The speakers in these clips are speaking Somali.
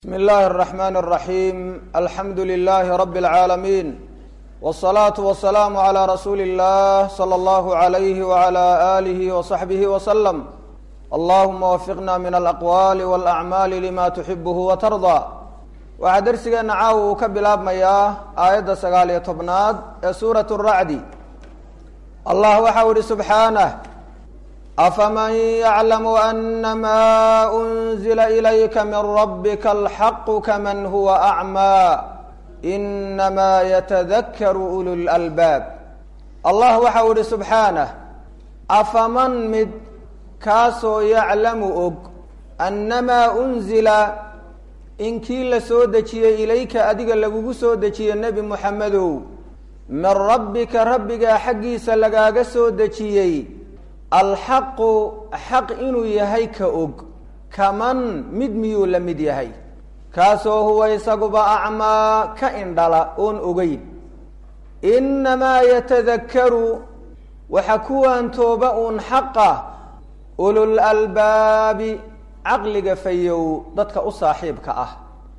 bsmi اllahi الرحmn الرaحيم alxamdu لlh رb العaalمين والصlaaة والسlاam عlى rasuuli الlah slى اllah عlyh وعlى آlih وصaxbih وsلم allahuma wafiqna min alaqwaali wاlأcmaali lima tuxibh وtarضى waxaa dersigeena caawa uu ka bilaabmayaa aayadda sagaal iyo tobnaad ee suuraة الracdi allah waxau ihi subxaanه afaman yaclamu anama unzila ilayka min rabika alxaqu kaman huwa acmaa inama yatadakaru ulu lalbaab allah waxau ihi subxaanah afaman mid kaasoo yaclamu og annamaa unzila in kii la soo dejiyey ilayka adiga lagugu soo dejiye nebi muxamedow min rabbika rabbigaa xaggiisa lagaaga soo dejiyey alxaqu xaq inuu yahay ka og kaman mid miyuu la mid yahay kaasoo huwa isaguba acmaa ka indhala oon ogeyn innamaa yatadakaru waxa kuwaan tooba uun xaqa ulul albaabi caqliga fayow dadka u saaxiibka ah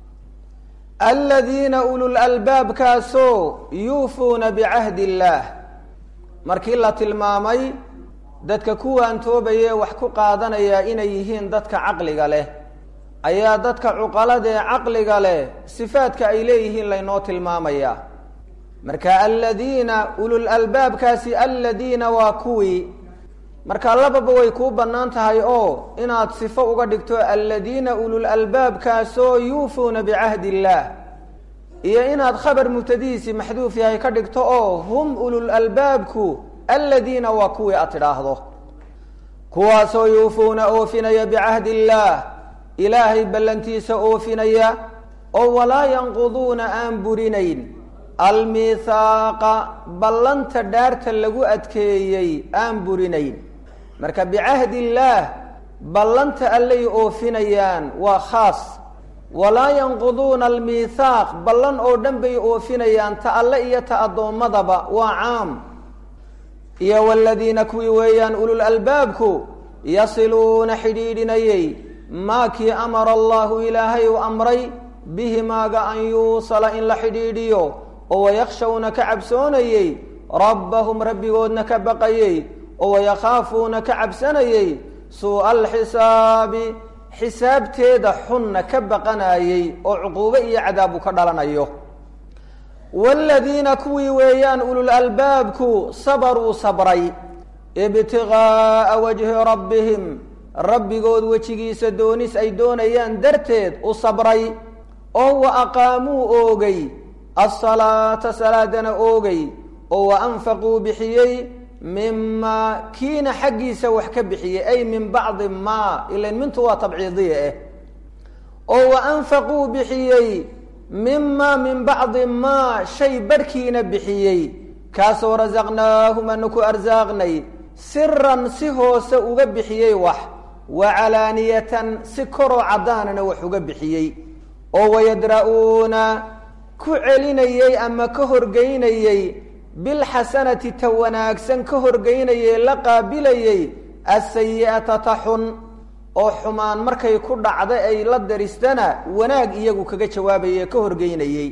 aladiina ulul albaabkaasoo yuufuuna bicahdi illaah markii la tilmaamay dadka kuwaan toobaye wax ku qaadanaya inay yihiin dadka caqliga leh ayaa dadka cuqaladee caqliga leh sifaadka ay leeyihiin laynoo tilmaamaya marka aladiina ulul albaabkaasi aladiina waa kuwii marka lababa way kuu bannaan tahay oo inaad sifo uga dhigto aladiina ulul albaabkaasoo yuufuuna bicahdi illaah iyo inaad khabar mubtadihiisi maxduuf yahay ka dhigto oo hum ulul albaabku aladiina waa kuwii aad tidhaahdo kuwaasoo yuufuuna oofinaya bicahdi illaah ilaahay ballantiisa oofinaya oo walaa yanquduuna aan burinayn almihaaqa ballanta dhaarta lagu adkeeyey aan burinayn marka bicahdi illaah ballanta allay oofinayaan waa khaas walaa yanquduuna almiithaaq ballan oo dhan bay oofinayaan ta alle iyo ta addoommadaba waa caam iyo waladiina kuwii weeyaan ulul albaabku yasiluuna xidhiidhinayey maa kii amara allahu ilaahay uu amray bihi maaga an yuusala in la xidhiidhiyo oo wayakhshawna ka cabsoonayey rabbahum rabbigoodna ka baqayey oo wayakhaafuuna ka cabsanayey suu'a alxisaabi xisaabteeda xunna ka baqanayey oo cuquubo iyo cadaabu ka dhalanayo waaladiina kuwii weeyaan ulul albaabku sabaruu sabray ibtigaaa wajhi rabbihim rabbigood wejigiisa doonis ay doonayaan darteed u sabray oo wa aqaamuu oogay asalaata salaadana oogay oo wa anfaquu bixiyey mimaa kiina xaggiisa wax ka bixiyey ay min bacdi maa ilan mintu waa tabciidiya eh oo wa anfaquu bixiyey mima min bacdi maa shay barhkiina bixiyey kaasoo rasaqnaahum anu ku arsaaqnay siran si hoose uga bixiyey wax wa calaaniyatan si koroo caddaanana wax uga bixiyey oo wayadra-uuna ku celinayey ama ka horgeynayey bilxasanati ta wanaagsan ka horgeynayey la qaabilayey asayi'ata ta xun oo xumaan markay ku dhacda ay la daristana wanaag iyagu kaga jawaabaye ka horgeynayey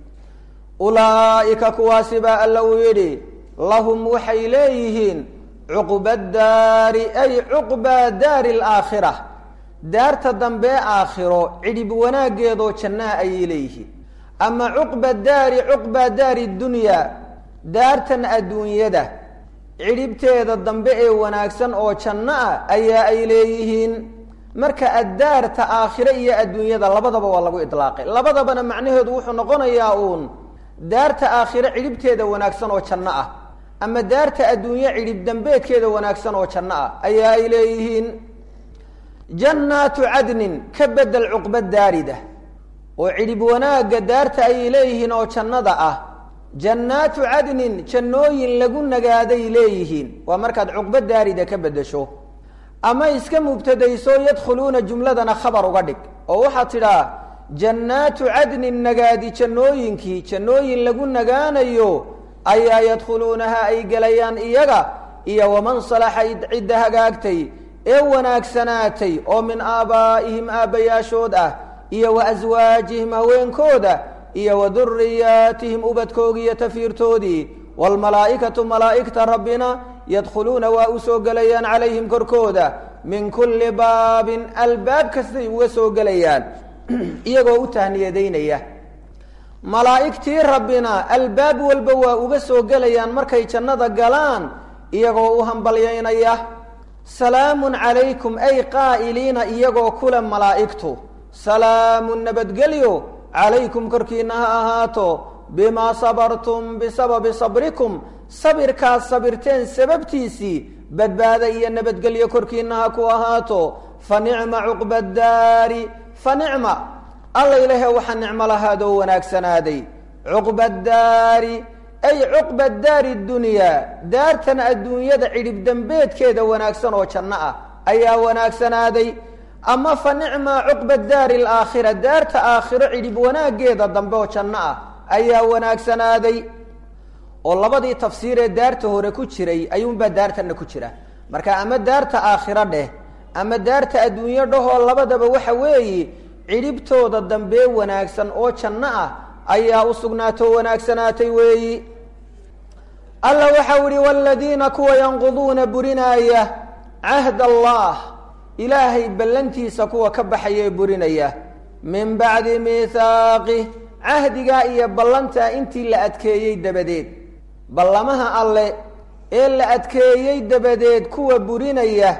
ulaa'ika kuwaasi baa alla uu yidhi lahum waxay leeyihiin cuqba daari ay cuqba daari alaakhira daarta dambee aakhiro cidhib wanaaggeedoo jannaa ayay leeyihiin ama cuqba daari cuqba daari dunyaa daartan adduunyada cidhibteeda dambe ee wanaagsan oo janno ah ayaa ay leeyihiin marka addaarta aakhire iyo adduunyada labadaba waa lagu idlaaqay labadabana macnaheedu wuxuu noqonayaa uun daarta aakhire cidhibteeda wanaagsan oo janno ah ama daarta adduunye cidhib dambeedkeeda wanaagsan oo janno ah ayaa ay leeyihiin jannaatu cadnin ka bedel cuqba daarida oo cidhib wanaagga daarta ayay leeyihiin oo jannada ah jannaatu cadnin jannooyin lagu nagaaday leeyihiin waa markaad cuqba daarida ka beddesho ama iska mubtadayso yadkhuluuna jumladana khabar uga dhig oo waxaad tidhaa jannaatu cadnin nagaadi jannooyinkii jannooyin lagu nagaanayo ayaa yadkhuluunaha ay gelayaan iyaga iyo waman salaxa cidda hagaagtay ee wanaagsanaatay oo min aabaa'ihim aabbayaashood ah iyo wa aswaajihim haweenkooda iyo wa duriyaatihim ubadkoogii iyo tafiirtoodii waalmalaa'ikatu malaa'igta rabbina yadkhuluuna waa u soo gelayaan calayhim korkooda min kulli baabin albaab kastay uga soo gelayaan iyagoo u tahniyadaynaya malaa'igtii rabbina albaab walba waa uga soo gelayaan markay jannada galaan iyagoo u hambalyaynaya salaamun calaykum ay qaa'iliina iyagoo kule malaa'igtu salaamun nabadgelyo calaykum korkiina ha ahaato bimaa sabartum bisababi sabrikum sabirkaad sabirteen sababtiisii badbaada iyo nabadgelyo korkiina ha ku ahaato fa nicma cuqba daari fa nicma alla ilaahe waxaa nicmo lahaadoo wanaagsanaaday cuqba daari ay cuqba daari dunyaa daartan adduunyada cidhib dembeedkeeda wanaagsan oo janno ah ayaa wanaagsanaaday ama fa nicma cuqba daari alaakhira daarta aakhiro cidhib wanaaggeeda dambe oo janno ah ayaa wanaagsanaaday oo labadii tafsiir ee daarta hore ku jiray ayuunbaa daartana ku jira marka ama daarta aakhiro dheh ama daarta adduunyo dhahoo labadaba waxa weeye cidhibtooda dambee wanaagsan oo janno ah ayaa u sugnaatoo wanaagsanaatay weeyi alla waxau ihi waladiina kuwa yanquduuna burinaaya cahd allah ilaahay ballantiisa kuwa ka baxaya ee burinaya min bacdi miithaaqih cahdigaa iyo ballantaa intii la adkeeyey dabadeed ballamaha alle ee la adkeeyey dabadeed kuwa burinaya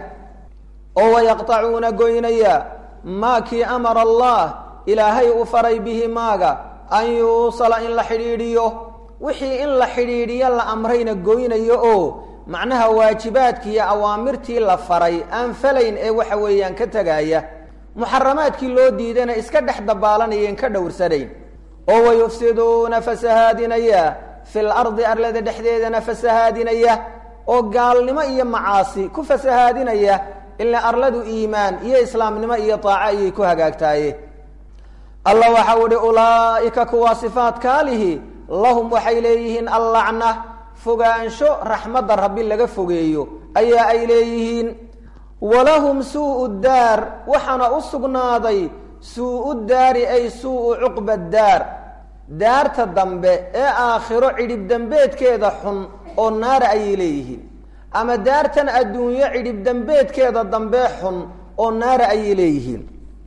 oo wayaqtacuuna goynaya maa kii amara allah ilaahay u faray bihi maaga an yuusala in la xidhiidhiyo wixii in la xidhiidhiyo la amrayna goynayo oo macnaha waajibaadkii iyo awaamirtii la faray aan falayn ee waxa weeyaan ka tegaya muxaramaadkii loo diidana iska dhex dabaalanayeen ka dhowrsanayn oo wayufsiduuna fasahaadinaya fil ardi arlada dhexdeedana fasahaadinaya oo gaalnimo iyo macaasi ku fasahaadinaya ilaa arladu iimaan iyo islaamnimo iyo taaco ayay ku hagaagtaaye alla waxau ihi ulaa'ika kuwaa sifaatkaalihi lahum waxay leeyihiin allacna fogaansho raxmadda rabbi laga fogeeyo ayaa ay leeyihiin walahum suu'u daar waxaana u sugnaaday suu'u daari ay suu'u cuqba daar daarta dambe ee aakhiro cidhib dembeedkeeda xun oo naara ayay leeyihiin ama daartan adduunyo cidhib dembeedkeeda dambe xun oo naara ayay leeyihiin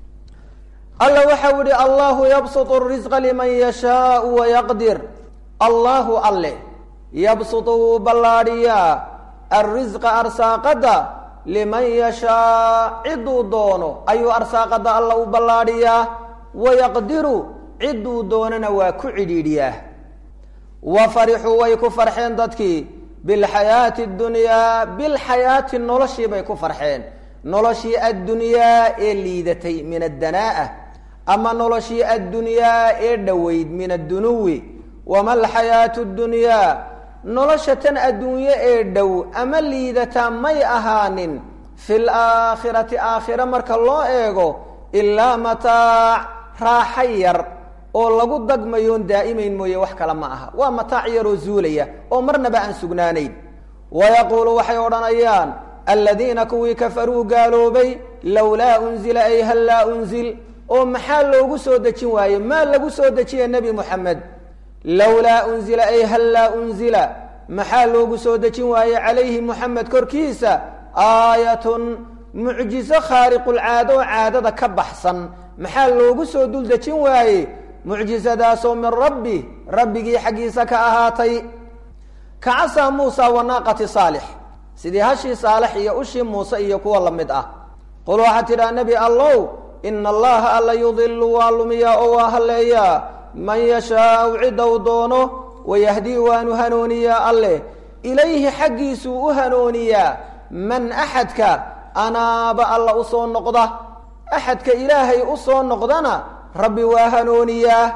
alla waxau yihi allahu yabsutu risqa liman yashaau wayaqdir allahu alle yabsutu wuu ballaadhiyaa alrisqa arsaaqadda liman yashaa ciduu doono ayuu arsaaqadda alla u ballaadhiyaa wayaqdiru ciduu doonana waa ku cidhiidhiyaa wa farixuu way ku farxeen dadkii bilxayaati اdunyaa bilxayaati noloshii bay ku farxeen noloshii addunyaa ee liidatay min addanaa'a ama noloshii addunyaa ee dhoweyd min addunuwi wama alxayaatu اdunyaa nolosha tan adduunye ee dhow ama liidataa may ahaanin fi laakhirati aakhira marka loo eego ilaa mataac raaxa yar oo lagu dagmayoon daa'imayn mooye wax kale ma aha waa mataac yaroo zuulaya oo marnaba aan sugnaanayn wayaquulu waxay odhanayaan aladiina kuwii kafaruu gaaloobay lowlaa unzila ay hal laa unzil oo maxaa loogu soo dejin waaye maa lagu soo dejiya nebi moxamed lowlaa unzila ay hal laa unzila maxaa loogu soo dejin waaye calayhi moxamed korkiisa aayatun mucjizo khaariqulcaado oo caadada ka baxsan maxaa loogu soo dul dejin waaye mucjizadaasoo min rabbi rabbigii xaggiisa ka ahaatay ka casaa muusa wanaaqati saalix sidii hashii saalex iyo ushii muuse iyo kuwa la mid ah qul waxaad tidhaha nebi allow ina allaha alla yudilu waa lumiyaa oo waa halleeyaa man yashaau cidda u doono wayahdii waanu hanuuniyaa alleh ilayhi xaggiisuu u hanuuniyaa man axadka anaaba alla u soo noqda axadka ilaahay u soo noqdana rabbi waa hanuuniyaa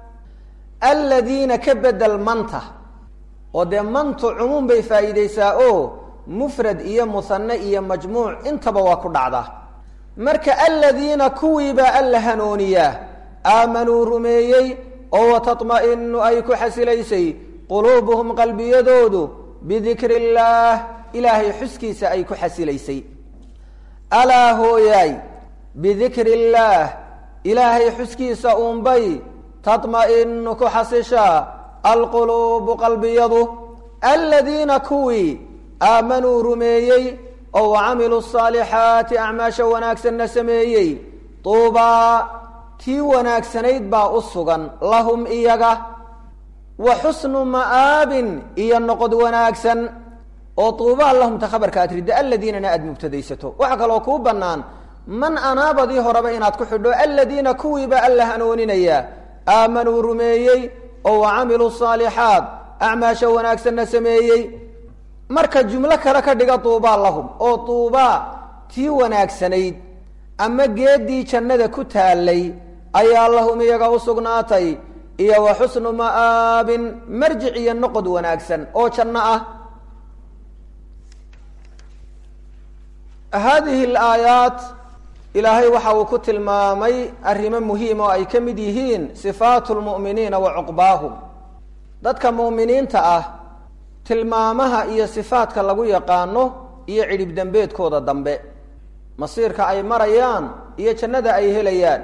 aladiina ka bedel manta oo dee mantu cumuum bay faa'iidaysaa oo mufrad iyo musanne iyo majmuuc intaba waa ku dhacdaa marka aladiina kuwiibaa alla hanuuniyaa aamanuu rumeeyey oo watatma'inu ay ku xasilaysay quluubuhum qalbiyadoodu bidikri illaah ilaahay xuskiisa ay ku xasilaysay alaa hooyaay bidikri illaah ilaahay xuskiisa uunbay tatma'inu ku xasishaa alquluubu qalbiyadu aladiina kuwii aamanuu rumeeyey oo wacamiluu asaalixaati acmaasha wanaagsanna sameeyey tuubaa tii wanaagsanayd baa u sugan lahum iyaga wa xusnu ma'aabin iyo noqod wanaagsan oo tuubaa lahumta khabarka aad ridda aladiinana aada mubtadaysato waxaa kaloo kuu bannaan man anaabadii horeba inaad ku xidho aladiina kuwiiba alla hanuuninayaa aamanuu rumeeyey oo wacamiluu saalixaat acmaasha wanaagsanna sameeyey marka jumlo kale ka dhiga tuubaa lahum oo tuubaa tii wanaagsanayd ama geeddii jannada ku taallay ayaa lahum iyaga u sugnaatay iyo wa xusnu ma'aabin marjic iyo noqod wanaagsan oo janno ah haadihi alaayaat ilaahay waxa uu ku tilmaamay arrimo muhiim oo ay ka mid yihiin sifaatu lmu'miniina wa cuqbaahum dadka mu'miniinta ah tilmaamaha iyo sifaadka lagu yaqaano iyo cidhib dembeedkooda dambe masiirka ay marayaan iyo jannada ay helayaan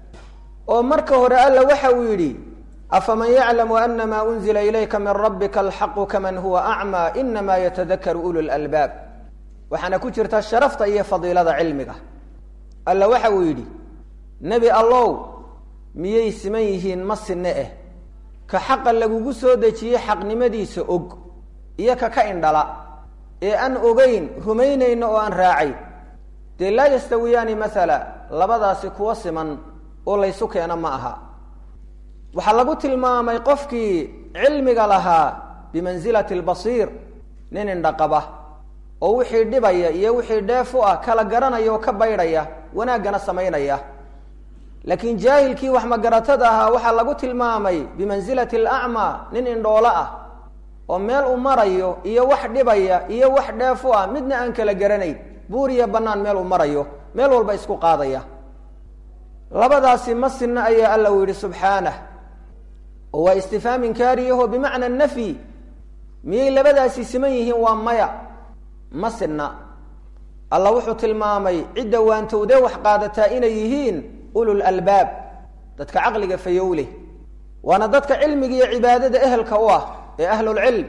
oo marka hore alla waxa uu yidhi afaman yaclamu anama unzila ilayka min rabbika alxaqu kaman huwa acmaa inama yatadakaru ulu lalbaab waxaana ku jirta sharafta iyo fadiilada cilmiga alla waxa uu yidhi nebi allow miyay siman yihiin ma sinne eh ka xaqa lagugu soo dejiyey xaqnimadiisa og iyo ka ka indhala ee aan ogeyn rumaynayno oo aan raacay dee laa yastawiyaani maala labadaasi kuwa siman oo laysu keeno ma aha waxaa lagu tilmaamay qofkii cilmiga lahaa bimansilati albasiir nin indhaqaba oo wixii dhibaya iyo wixii dheef u ah kala garanaya oo ka baydhaya wanaaggana samaynaya laakiin jaahilkii wax magaratada ahaa waxaa lagu tilmaamay bimansilati alacmaa nin indhoolo ah oo meel u marayo iyo wax dhibaya iyo wax dheef u ah midna aan kala garanayn buur iyo bannaan meel u marayo meel walba isku qaadaya labadaasi ma sinna ayaa alla uu yidhi subxaanah oo waa istifhaam inkaariyaho bimacna nafyi miyay labadaasi siman yihiin waa maya ma sinna alla wuxuu tilmaamay cidda waantowdee wax qaadataa inay yihiin ulul albaab dadka caqliga fayowleh waana dadka cilmiga iyo cibaadada ehelka u ah ee ahlulcilm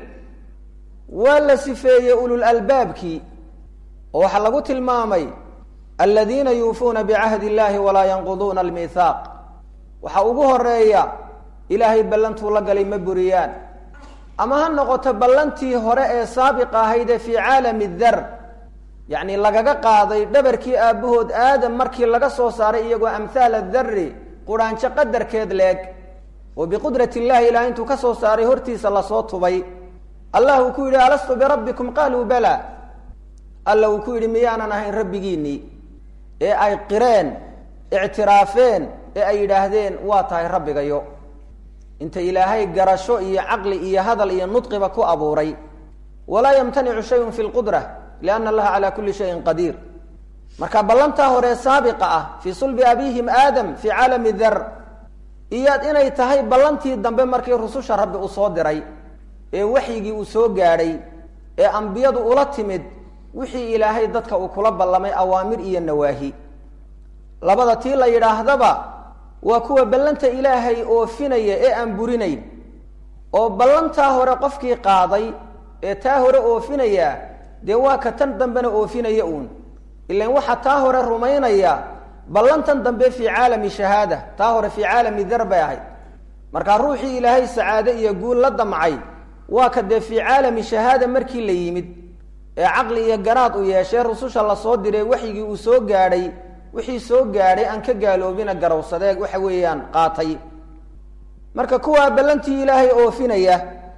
waa la sifeeyey ulul albaabkii oo waxaa lagu tilmaamay aladiina yuufuuna bicahdi illahi walaa yanquduuna almithaaq waxaa ugu horeeya ilaahay ballantuu la galay ma buriyaan ama ha noqoto ballantii hore ee saabiqa ahayd ee fii caalami dar yacni lagaga qaaday dhabarkii aabbahood aadam markii laga soo saaray iyagoo amhaal adari quraanjo qadarkeed leeg oo biqudrat illahi ilaah intuu ka soo saaray hortiisa lasoo tubay allah uu ku yidhi alastu birabbikum qaaluu bala alla uu ku yidhi miyaanan ahayn rabbigiinnii ee ay qireen ictiraafeen ee ay yidhaahdeen waa tahay rabbigayo inta ilaahay garasho iyo caqli iyo hadal iyo nudqiba ku abuuray walaa yamtanicu shayun fi lqudra lianna allaha calaa kulli shayin qadiir marka ballantaa hore saabiqa ah fii sulbi abihim aadam fii caalami dar iyaad inay tahay ballantii dambe markii rususha rabbi uu soo diray ee waxyigii uu soo gaadhay ee ambiyadu ula timid wixii ilaahay dadka uu kula ballamay awaamir iyo nawaahi labada tii la yidhaahdaba waa kuwa ballanta ilaahay oofinaya ee aan burinayn oo ballantaa hore qofkii qaaday ee taa hore oofinaya dee waa ka tan dambena oofinaya uun ilan waxaa taa hore rumaynaya ballantan dambe fii caalami shahaada taa hore fii caalami dar bay ahayd markaa ruuxii ilaahay sacaade iyo guul la damcay waa ka dee fii caalami shahaada markii la yimid ee caqli iyo garaad u yeeshee rususha lasoo diray waxyigii uu soo gaadhay wixii soo gaadhay aan ka gaaloobina garowsadee waxa weeyaan qaatay marka kuwaa ballantii ilaahay oofinaya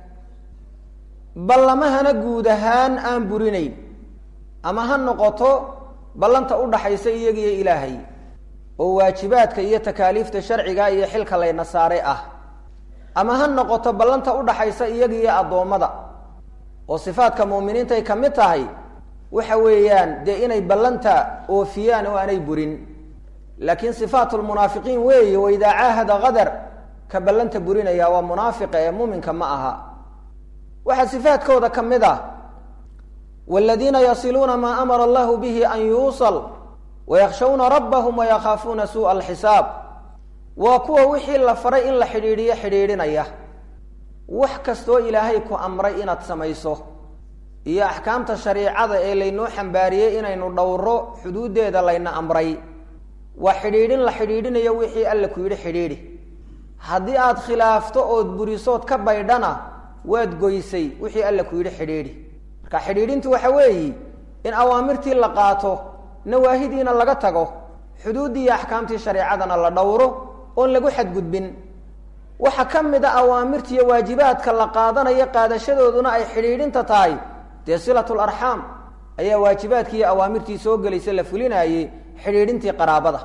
ballamahana guud ahaan aan burinayn ama ha noqoto ballanta udhaxaysa iyagiyo ilaahay oo waajibaadka iyo takaaliifta sharciga iyo xilka layna saaray ah ama ha noqoto ballanta udhaxaysa iyagiyo addoommada oo sifaadka mu'miniintay ka mid tahay waxa weeyaan dee inay ballanta oofiyaan oo aanay burin laakiin sifaatu lmunaafiqiin weeye waidaa caahada qadar ka ballanta burinaya waa munaafiqa ee muuminka ma aha waxaa sifaadkooda ka mid ah wladiina yasiluuna maa amara allahu bihi an yuusal wayakhshawna rabbahum wayakhaafuuna suuءa alxisaab waa kuwa wixii la faray in la xidhiidhiyo xidhiidhinaya wax kastoo ilaahay ku amray inaad samayso iyo axkaamta shariicada ee laynoo xambaariyey inaynu dhowro xuduuddeeda layna amray waa xidhiidhin la xidhiidhinayo wixii alla ku yidhi xidhiidhi haddii aad khilaafto ood burisood ka baydhana waad goysay wixii alla ku yidhi xidhiidhi marka xidhiidhintu waxa weeyi in awaamirtii la qaato nawaahidiina laga tago xuduuddii iyo axkaamtii shareecadana la dhowro oon lagu xadgudbin waxaa ka mid a awaamirta iyo waajibaadka la qaadanayo qaadashadooduna ay xidhiidhinta tahay dee silatul arxaam ayaa waajibaadkii iyo awaamirtii soo gelaysa la fulinaayey xidhiidhintii qaraabada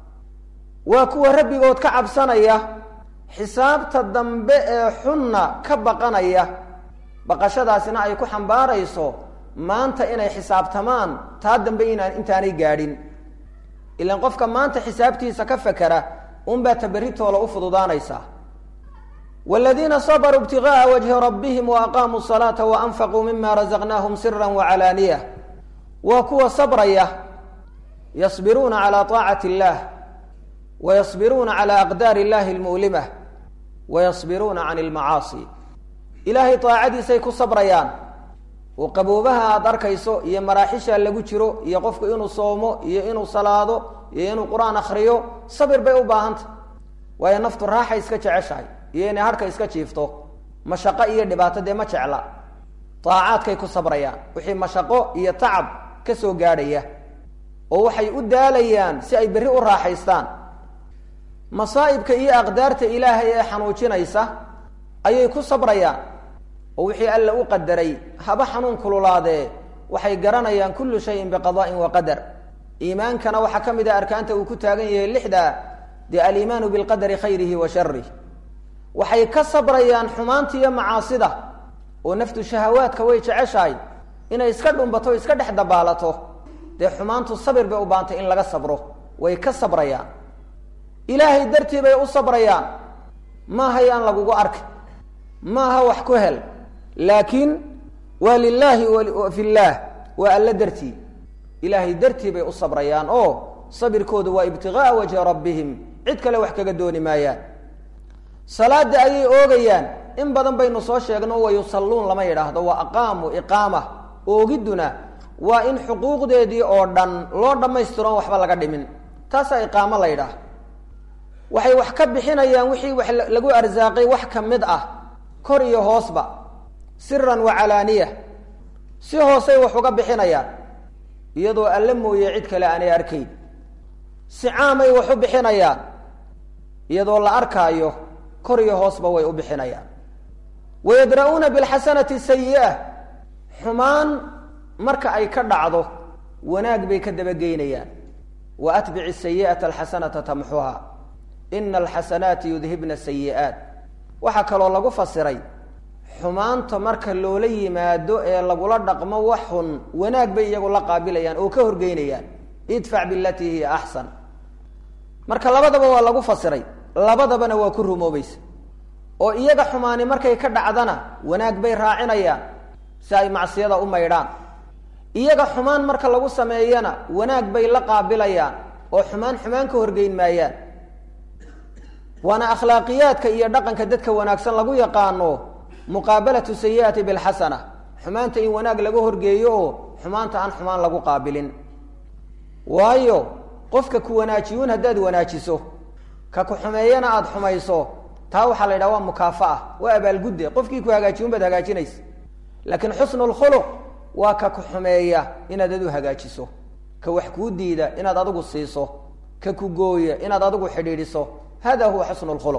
waa kuwa rabbigood ka cabsanaya xisaabta dambe ee xunna ka baqanaya baqashadaasina ay ku xambaarayso maanta inay xisaabtamaan taa dambe inaan intaanay gaadhin ilaan qofka maanta xisaabtiisa ka fakera unbaa taberritoola u fududaanaysaa wladiina sabruu ibtigaءa wajhi rabbihim waaqaamuu salaata waanfaquu mima razaqnaahum sira wacalaaniya waa kuwa sabraya yasbiruuna calى طaacati اllah wayasbiruuna calى aqdaari اllahi اlmu'limah wayasbiruuna can اlmacaasi ilaahay daacadiisay ku sabrayaan oo qaboobaha aada arkayso iyo maraaxisha lagu jiro iyo qofku inuu soomo iyo inuu salaado iyo inuu qur-aan akriyo sabir bay u baahanta waayo naftu raaxay iska jeceshahay iyo inay harhka iska jiifto mashaqo iyo dhibaato dee ma jecla daacaadkay ku sabrayaan wixii mashaqo iyo tacab ka soo gaadhaya oo waxay u daalayaan si ay berri u raaxaystaan masaa'ibka iyo aqdaarta ilaahay ee xanuujinaysa ayay ku sabrayaan oo wixii alla u qadaray haba xanuun kululaadee waxay garanayaan kullu shayin biqada'in wa qadar iimaankana waxaa ka mid ah arkaanta uu ku taagan yahay lixda dee aliimaanu bilqadari khayrihi wa sharih waxay ka sabrayaan xumaanta iyo macaasida oo naftu shahawaadka way jeceshahay inay iska dhumbato iska dhex dabaalato dee xumaantu sabir bay u baantay in laga sabro way ka sabrayaan ilaahay dartii bay u sabrayaan maaha yaan lagugu arki maaha wax ku hel laakiin waa lilaahi fi llaah waa alla dartii ilaahay dartii bay u sabrayaan oo sabirkoodu waa ibtigaaa wajhi rabbihim cid kale wax kaga dooni maayaan salaada ayay oogayaan in badan baynu soo sheegno wayusalluun lama yidhaahdo waa aqaamu iqaama oogidduna waa in xuquuqdeedii oo dhan loo dhammaystiroon waxba laga dhimin taasaa iqaamo la yidhaah waxay wax ka bixinayaan wixii wax lagu arsaaqay wax ka mid ah kor iyo hoosba siran wa calaaniya si hoosay wax uga bixinayaan iyadoo alle mooye cid kale aanay arkayn si caamay wax u bixinayaan iyadoo la arkaayo kor iyo hoosba way u bixinayaan wayadra-uuna bilxasanati sayi'a xumaan marka ay ka dhacdo wanaag bay ka dabageynayaan wa atbici sayi'ata alxasanata tamxuha ina alxasanaati yudhibna sayi'aat waxaa kaloo lagu fasiray xumaanta marka loola yimaado ee lagula dhaqmo wax xun wanaag bay iyagu la qaabilayaan oo ka horgeynayaan idfac bilatii hiya axsan marka labadaba waa lagu fasiray labadabana waa ku rumoobaysa oo iyaga xumaani markay ka dhacdana wanaag bay raacinayaan si ay macsiyada u maydhaan iyaga xumaan marka lagu sameeyana wanaag bay la qaabilayaan oo xumaan xumaan ka horgeyn maayaan waana akhlaaqiyaadka iyo dhaqanka dadka wanaagsan lagu yaqaano muqaabalatu sayi'ati bilxasana xumaanta in wanaag laga horgeeyo oo xumaanta aan xumaan lagu qaabilin waayo qofka ku wanaajiyuun haddaad wanaajiso ka ku xumeeyana aada xumayso taa waxaa la yidhaha waa mukaafa'a waa abaalgudde qofkii ku hagaajiyun baad hagaajinaysa laakiin xusnu lkhuluq waa ka ku xumeeya inaad adu hagaajiso ka wax kuu diida inaad adigu siiso ka ku gooya inaad adigu xidhiidhiso hada huwa xusnu lkhuluq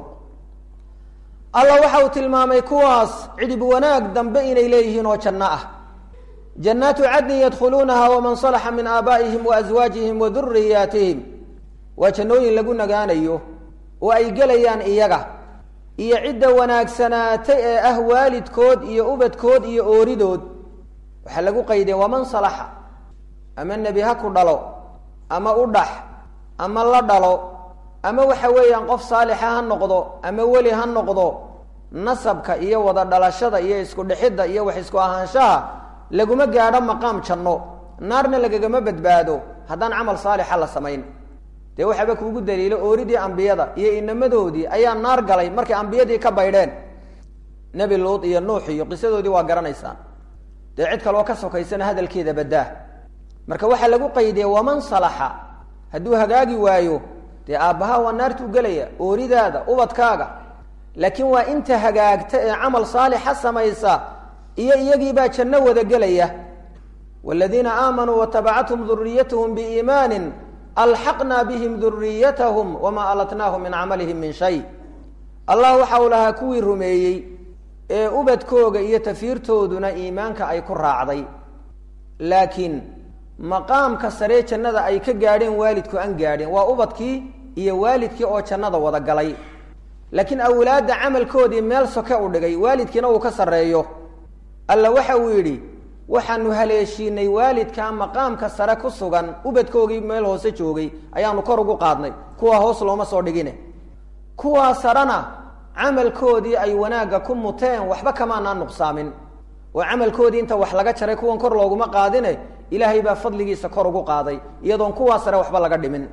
allah waxa uu tilmaamay kuwaas cidhib wanaag dambe inay leeyihiin oo janno ah jannaatu cadnin yadkhuluunaha waman salaxa min aabaa'ihim wa aswaajihim wa duriyaatihim waa jannooyin lagu nagaanayo oo ay gelayaan iyaga iyo cidda wanaagsanaatay ee ah waalidkood iyo ubadkood iyo ooridood waxaa lagu qayday waman salaxa ama nebi ha ku dhalo ama u dhax ama la dhalo ama waxa weeyaan qof saalixa ha noqdo ama weli ha noqdo nasabka iyo wada dhalashada iyo isku dhexidda iyo wax isku ahaanshaha laguma gaadho maqaam janno naarna lagagama badbaado haddaan camal saalixa la samayn dee waxaaba kuugu daliilo ooridii ambiyada iyo inamadoodii ayaa naar galay markay ambiyadii ka baydheen nebi luud iyo nuux iyo qisadoodii waa garanaysaan dee cid kaloo ka sokaysana hadalkeeda baddaa marka waxaa lagu qaydiyey waman salaxa hadduu hagaagi waayo dee aabbaha waa naartuu gelaya ooridaada ubadkaaga laakiin waa inta hagaagta ee camal saalixa samaysa iyo iyagiibaa janno wada gelaya wladiina aamanuu watabacathum duriyatahum biiimaanin alxaqna bihim duriyatahum wamaa alatnaahum min camalihim min shay allah waxa uu lahaa kuwii rumeeyey ee ubadkooga iyo tafiirtooduna iimaanka ay ku raacday laakiin maqaamka saree jannada ay ka gaadheen waalidku aan gaadhin waa ubadkii iyo waalidkii oo jannada wada galay laakiin awlaadda camalkoodii meel soke u dhigay waalidkiina uu ka sarreeyo alla waxa uu yidhi waxaanu haleeshiinay waalidkaa maqaamka sare ku sugan ubadkoogii meel hoose joogay ayaanu kor ugu qaadnay kuwa hoos looma soo dhigine kuwaa sarena camalkoodii ay wanaagga ku muteen waxba kamaanaan nuqsaamin oo camalkoodii inta wax laga jaray kuwan kor looguma qaadine ilaahay baa fadligiisa kor ugu qaaday iyadoon kuwaa sare waxba laga dhimin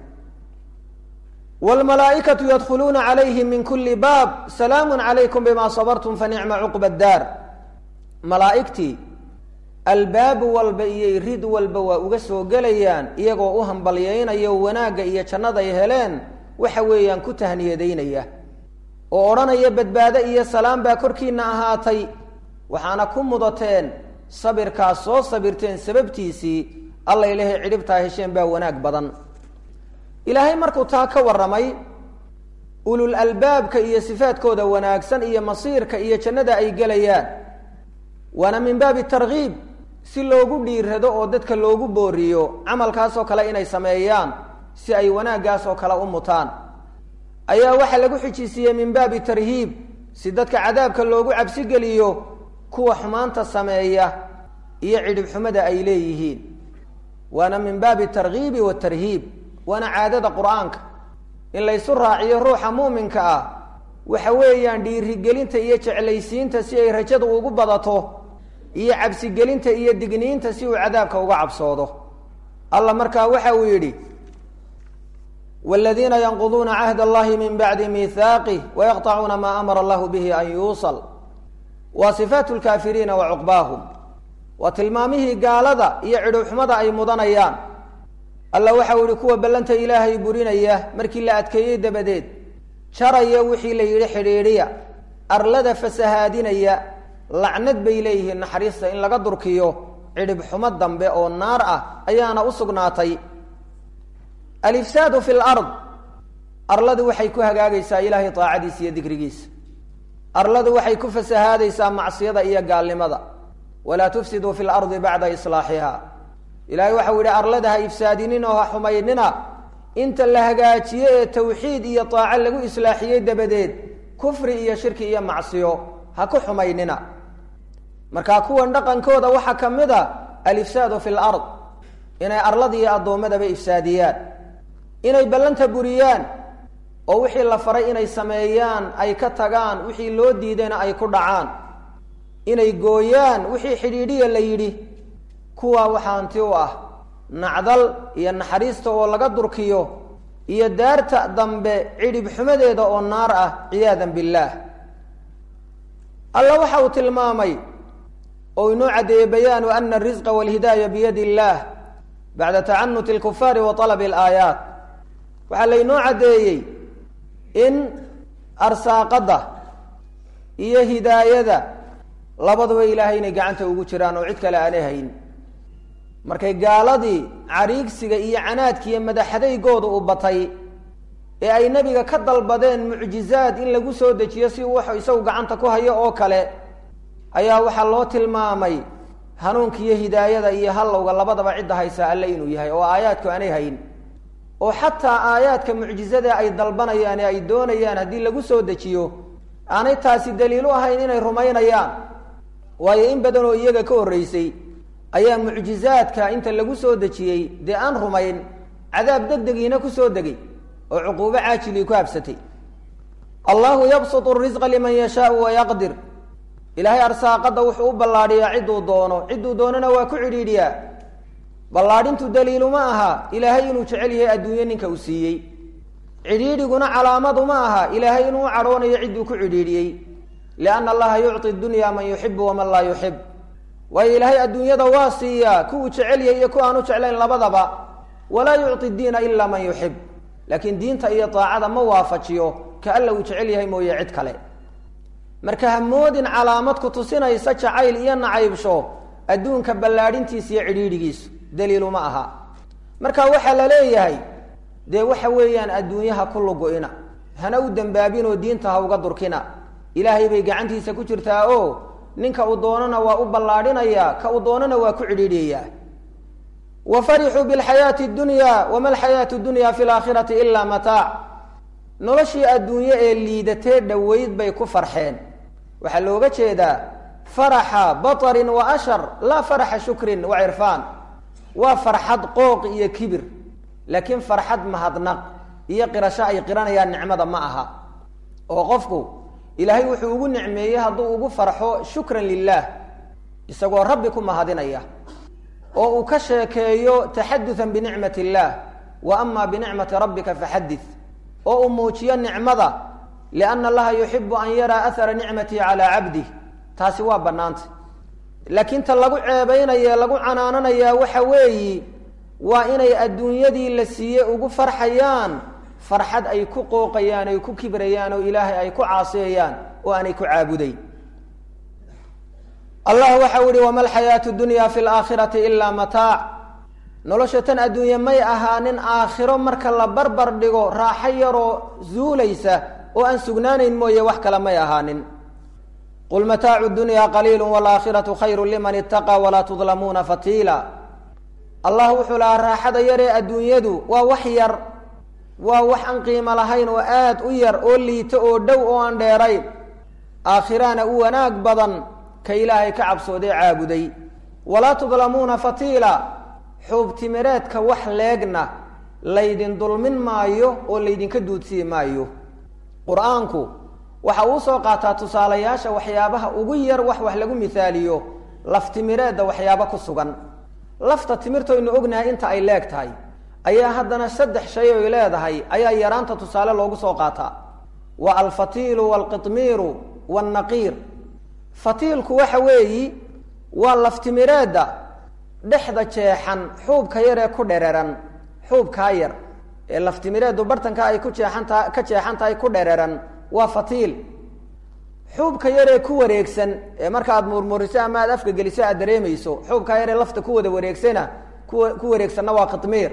wlmalaaikatu yadkhuluuna calayhim min kuli baab salaamu calaykum bima sabartum fanicma cuqba daar malaaigtii albaab walba iyo rid walba waa uga soo gelayaan iyagoo u hambalyaynayo wanaagga iyo jannada ay heleen waxa weeyaan ku tahniyadaynaya oo odhanaya badbaado iyo salaam baa korkiina ahaatay waxaana ku mudateen sabirkaas soo sabirteen sababtiisii alla ilahay cidhibtaa hesheen baa wanaag badan ilaahay markuu taa ka warramay ulul albaabka iyo sifaadkooda wanaagsan iyo masiirka iyo jannada ay gelayaan waana min baabi tarkiib si loogu dhiirado oo dadka loogu booriyo camalkaasoo kale inay sameeyaan si ay wanaaggaas oo kale u mutaan ayaa waxaa lagu xijisiiyey min baabi tarhiib si dadka cadaabka loogu cabsigeliyo kuwa xumaanta sameeya iyo cidhibxumada ay leeyihiin waana min baabi tarkiibi watarhiib waana caadada qur-aanka in laysu raaciyo ruuxa muuminka ah waxa weeyaan dhiirigelinta iyo jeclaysiinta si ay rajadu ugu badato iyo cabsigelinta iyo digniinta si uu cadaabka uga cabsoodo alla markaa waxa uu yidhi wladiina yanquduuna cahd allahi min bacdi mihaaqih wayaqطacuuna maa amara allahu bihi an yuusal waa sifaat lkaafiriina wa cuqbaahum waa tilmaamihii gaalada iyo cidhowxumada ay mudanayaan alla waxa uu yihi kuwa ballanta ilaahay burinaya markii la adkeeyey dabadeed jaraya wixii la yidhi xidhiidhiya arlada fasahaadinaya lacnad bay leeyihiin naxariista in laga durkiyo cidhibxumo dambe oo naar ah ayaana u sugnaatay alifsaadu fi lard arladu waxay ku hagaagaysaa ilaahay daacadiisa iyo dikrigiisa arladu waxay ku fasahaadaysaa macsiyada iyo gaalnimada walaa tufsiduu fi lardi bacda islaaxiha ilahay waxau yidhi arlada ha ifsaadinin oo ha xumaynina inta la hagaajiye ee tawxiid iyo daaco lagu islaaxiyey dabadeed kufri iyo shirki iyo macsiyo ha ku xumaynina marka kuwan dhaqankooda waxaa ka mid a alifsaadu fi lard inay arlada iyo addoommadaba ifsaadiyaan inay ballanta buriyaan oo wixii la faray inay sameeyaan ay ka tagaan wixii loo diidayna ay ku dhacaan inay gooyaan wixii xidhiidhiya la yidhi kuwaa waxaa hanti u ah nacdal iyo naxariista oo laga durkiyo iyo daarta dambe cidhib xumadeeda oo naar ah ciyaadan billaah alla waxa uu tilmaamay oo inoo caddeeyey bayaanu ana arisqa walhidaaya biyadi illaah bacda tacanuti alkufaari wa talabi alaayaat waxaa laynoo caddeeyey in arsaaqadda iyo hidaayada labaduba ilaahay inay gacanta ugu jiraan oo cid kale aanay hayn markay gaaladii cariigsiga iyo canaadkiiyo madaxadaygooda u batay ee ay nebiga ka dalbadeen mucjizaad in lagu soo dejiyo si uu wax isagu gacanta ku hayo oo kale ayaa waxaa loo tilmaamay hanuunka iyo hidaayada iyo hallowga labadaba cidda haysaa alle inuu yahay oo aayaadku aanay hayn oo xataa aayaadka mucjizada ay dalbanayaan ee ay doonayaan haddii lagu soo dejiyo aanay taasi daliil u ahayn inay rumaynayaan waayo in badan oo iyaga ka horreysay ayaa mucjizaadka inta lagu soo dejiyey dee aan rumayn cadaab deg degiina kusoo degay oo cuquubo caajilii ku habsatay allahu yabsutu risqa liman yashaau wayaqdir ilaahay arsaaqadda wuxuu u ballaadhiyaa cidduu doono cidduu doonona waa ku cidhiidhiyaa ballaadhintu daliiluma aha ilaahay inuu jecel yahay adduunyo ninka uu siiyey cidhiidhiguna calaamadu ma aha ilaahay inuu cadhoonayo cidduu ku cidhiidhiyey lianna allaha yucطi dunya man yuxibu waman laa yuxib waayo ilaahay adduunyada waa siiyaa kuwuu jecelyahy iyo ku aan u jeclayn labadaba walaa yucطi diina ila man yuxib laakiin diinta iyo daacada ma waafajiyo ka alla uu jecel yahay mooye cid kale marka hamoodin calaamad ku tusinaysa jacayl iyo nacaybsho adduunka ballaadhintiisa iyo cidhiidhigiisu daliiluma aha marka waxaa la leeyahay dee waxa weeyaan adduunyaha ku lugu-ina hana u dembaabinoo diinta ha uga durkina ilaahay bay gacantiisa ku jirtaa oo ninka uu doonana waa u ballaadhinayaa ka uu doonana waa ku cidhiidhiyayaa wa farixuu bilxayaati dunya wama alxayaatu dunya fi laakhirati ilaa mataac noloshii adduunye ee liidatee dhoweyd bay ku farxeen waxaa looga jeedaa faraxa batarin wa ashar laa faraxa shukrin wa cirfaan waa farxad qooq iyo kibir laakiin farxad mahadnaq iyo qirasho ay qiranayaan nicmada ma aha oo qofku ilaahay wuxuu ugu nicmeeyey hadduu ugu farxo shukran lilah isagoo rabbi ku mahadinaya oo uu ka sheekeeyo taxaduan binicmat illaah wa ama binicmati rabbika faxadid oo uu muujiyo nicmada lianna allaha yuxibu an yaraa ahara nicmatihi calaa cabdih taasi waa bannaanta laakiin ta lagu ceebaynaye lagu canaananayaa waxa weeyi waa inay adduunyadii la siiye ugu farxayaan farxad ay ku qooqayaan ay ku kibrayaan oo ilaahay ay ku caasiyayaan oo aanay ku caabudayn allah waxau ihi wama alxayaatu dunya fi laakhirati ilaa mataac nolosha tan adduunye may ahaanin aakhiro marka la barbar dhigo raaxo yaroo zuulaysa oo aan sugnaanayn mooye wax kale may ahaanin qul mataacu dunya qaliilu waalaakhiratu khayru liman itaqaa walaa tudlamuuna fatiila allah wuxuu lahaa raaxada yaree adduunyadu waa wax yar waa wax aan qiimo lahayn oo aad u yar oo liito oo dhow oo aan dheerayn aakhiraana u wanaag badan ka ilaahay ka cabsoodee caabuday walaa tudlamuuna fatiila xuubtimireedka wax leegna laydin dulmin maayo oo laydinka duudsiyi maayo qur-aanku waxa uu soo qaataa tusaalayaasha waxyaabaha ugu yar wax wax lagu mihaaliyo laftimireedda waxyaabo ku sugan lafta timirtoynu ognahay inta ay leeg tahay ayaa haddana saddex shay oy leedahay ayaa yaraanta tusaale loogu soo qaataa waa alfatiilu waalqitmiiru waannaqiir fatiilku waxa weeyi waa laftimireedda dhexda jeexan xuubka yar ee ku dhereran xuubkaa yar ee laftimireeddu bartanka ay ku jeexantaha ka jeexan tahay ku dhereran waa fatiil xuubka yaree ku wareegsan ee marka aad murmuriso ama aad afka geliso aad dareemayso xuubkaa yaree lafta ku wada wareegsana kuwa ku wareegsanna waa qitmiir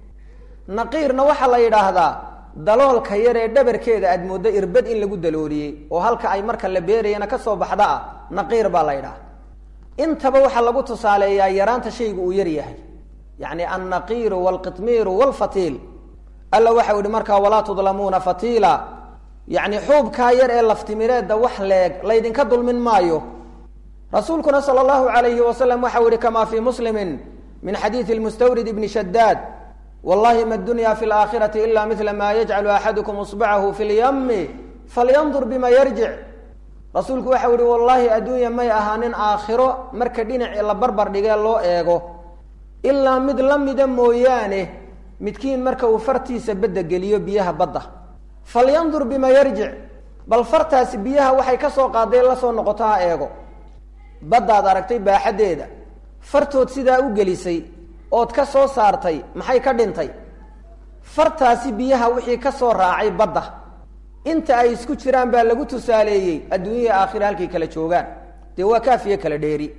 naqiirna waxaa la yidhaahdaa daloolka yaree dhabarkeeda aad mooddo irbad in lagu dalooliyey oo halka ay marka la beerayana kasoo baxda ah naqiir baa la yidhaha intaba waxaa lagu tusaaleeyaa yaraanta shaygu uu yar yahay yacni annaqiiru waalqitmiiru waalfatiil alla waxau yihi markaa walaa tudlamuuna fatiila yacni xuubkaa yar ee laftimireedda wax leeg laydinka dulmin maayo rasuulkuna sala allahu alayhi wasalam waxau yihi kamaa fii muslimin min xadiidi lmustawrid ibni shadaad wallahi ma dunya fi laakhirati ila midla ma yajcalu axadukum isbacahu fi lyami falyandur bima yarjic rasuulku waxau yihi wallaahi adduunya may ahaanin aakhiro marka dhinaci la barbar dhigee loo eego ilaa mid la mida mooyaane midkiin marka uu fartiisa badda geliyo biyaha badda falyandur bima yarjic bal fartaasi biyaha waxay ka soo qaadeen la soo noqoto ha eego baddaad aragtay baaxaddeeda fartood sidaa u gelisay ood ka soo saartay maxay ka dhintay fartaasi biyaha wixii ka soo raacay badda inta ay isku jiraan baa lagu tusaaleeyey adduunyahii aakhira halkay kala joogaan dee waa kaafiye kala dheeri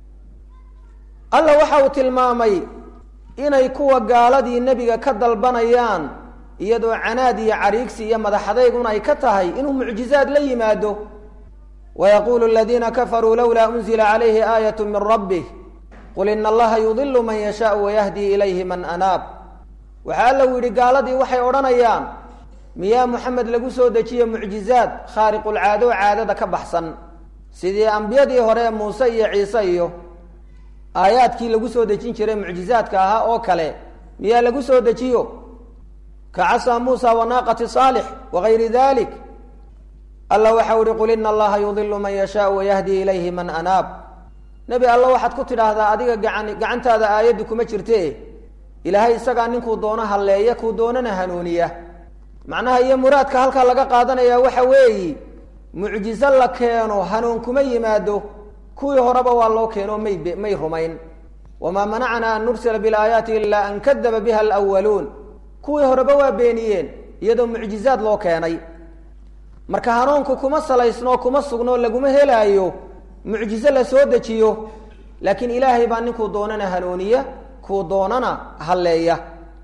alla waxa uu tilmaamay inay kuwa gaaladii nebiga ka dalbanayaan iyadoo canaad iyo cariigsi iyo madaxadaygun ay ka tahay inuu mucjizaad la yimaado wayaquulu aladiina kafaruu lowlaa unzila calayhi aayat min rabbih qul ina allaha yudilu man yashaau wayahdi ilayhi man anaab waxaa alla u yidhi gaaladii waxay odhanayaan miyaa moxamed lagu soo dejiye mucjizaad khaariqulcaado caadada ka baxsan sidii ambiyadii hore muuse iyo ciise iyo aayaadkii lagu soo dejin jiray mucjizaadka ahaa oo kale miyaa lagu soo dejiyo ka casaa muusa wanaaqati saalix wagayri dalik alla waxau ihi qul ina allaha yudilu man yashaau wayahdi ilayhi man anaab nebi alla waxaad ku tidhaahdaa adiga gacan gacantaada aayaddu kuma jirte ilaahay isagaa ninkuu doono halleeya kuu doonana hanuuniya macnaha iyo muraadka halkaa laga qaadanaya waxa weeyi mucjizo la keeno hanuun kuma yimaado kuwii horeba waa loo keeno may may rumayn wamaa manacnaa an nursila bilaayaati ilaa an kadaba biha alwaluun kuwii horeba waa beeniyeen iyadoo mucjizaad loo keenay marka hanuunku kuma salaysnoo kuma sugnoo laguma helaayo mucjizo la soo dejiyo laakiin ilaahay baa ninkuu doonana hanuuniya kuu doonana halleeya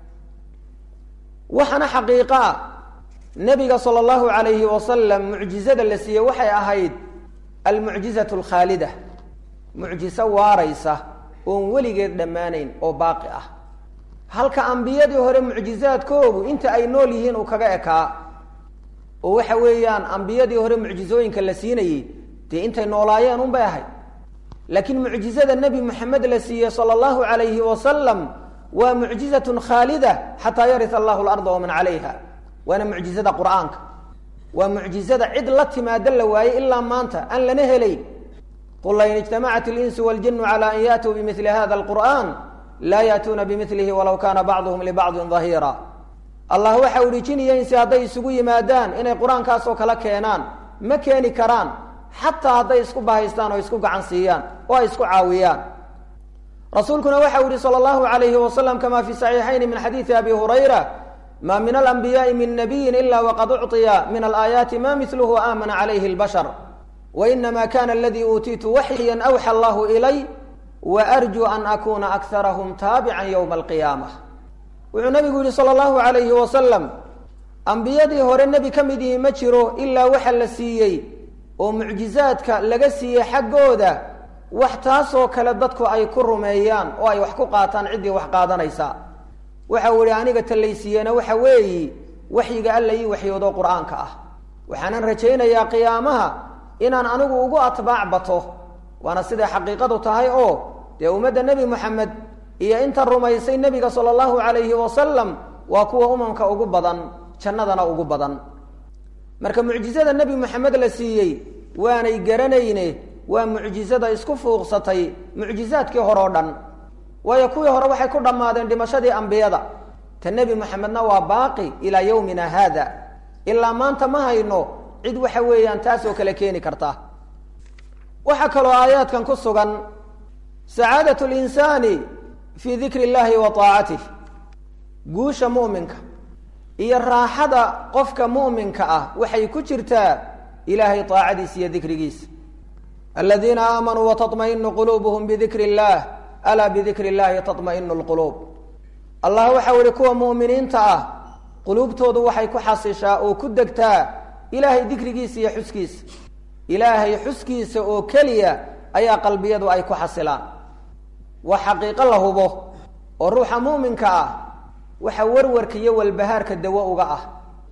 waxaana xaqiiqaa nebiga sala allahu calayhi wasalam mucjizada la siiyey waxay ahayd almucjizatu alkhaalida mucjiso waaraysa oon weligeed dhammaanayn oo baaqi ah halka ambiyadii hore mucjizaadkoogu inta ay nool yihiin uu kaga ekaa oo waxa weeyaan ambiyadii hore mucjizooyinka la siinayey dee intay noolaayeen unbay ahayd laakiin mucjizada nebi moxamed la siiyey sala allahu calayhi wasalam waa mucjizatun khaalida xataa yarita allahu larda waman calayha waana mucjizada qur-aanka waa mucjizada cid la timaado la waayey ilaa maanta aan lana helayn qul lain ijtamacat اlinsu waاljinu calى an yaatuu bimili hada اlqur'an laa yaatuuna bimilihi walaw kana bacduhum libacdin dahiira allah waxa uhi jin iyo insi hadday isugu yimaadaan inay qur-aankaasoo kala keenaan ma keeni karaan xataa hadday isku bahaystaan oo isku gacan siiyaan oo ay isku caawiyaan rasuulkuna waxa u yihi salى اllahu alayhi wasalam kama fi saxiixayni min xadiidi abi hurayra ma min alanbiyaai min nabiyin ila waqad ucطiya min alaayaati ma miluhu aamana calayhi اlbashar wainama kana aladii uutiitu waxyan awxa allahu ilay waarjuu an akuna akarahum taabican ywma alqiyaama wuxuu nabigu yihi salى اllahu alayhi wasalam ambiyadii hore nebi ka mid yihi ma jiro ilaa waxa la siiyey oo mucjizaadka laga siiyey xaggooda wax taasoo kale dadku ay ku rumeeyaan oo ay wax ku qaataan ciddii wax qaadanaysa waxa uu ihi aniga tallaysiiyena waxa weeyi waxyiga alla ii waxyoodo qur-aanka ah waxaanan rajaynayaa qiyaamaha inaan anigu ugu atbaac bato waana siday xaqiiqadu tahay oo dee ummadda nebi moxamed iyo inta rumaysay nebiga sala allahu calayhi wasalam waa kuwa umamka ugu badan jannadana ugu badan marka mucjizada nebi moxamed la siiyey waanay garanayne waa mucjizada isku fuuqsatay mucjizaadkii hore o dhan waayo kuwii hore waxay ku dhammaadeen dhimashadii ambiyada ta nebi moxamedna waa baaqi ilaa yowmina haada ilaa maanta ma hayno cid waxa weeyaan taasoo kale keeni karta waxaa kaloo aayaadkan ku sugan sacaadat linsaani fii dikri illahi wa aacatih guusha mu'minka iyo raaxada qofka mu'minka ah waxay ku jirtaa ilaahay aacadiisa iyo dikrigiisa aladiina aamanuu wataطmainu quluubuhum bidikri اllah alaa bidikri اllahi taطmainu اlquluub allah waxau ihi kuwa mu'miniinta ah quluubtoodu waxay ku xasishaa oo ku degtaa ilaahay dikrigiisa iyo xuskiisa ilaahay xuskiisa oo keliya ayaa qalbiyadu ay ku xasilaan waa xaqiiqo la hubo oo ruuxa mu'minka ah waxa warwarka iyo walbahaarka dawo uga ah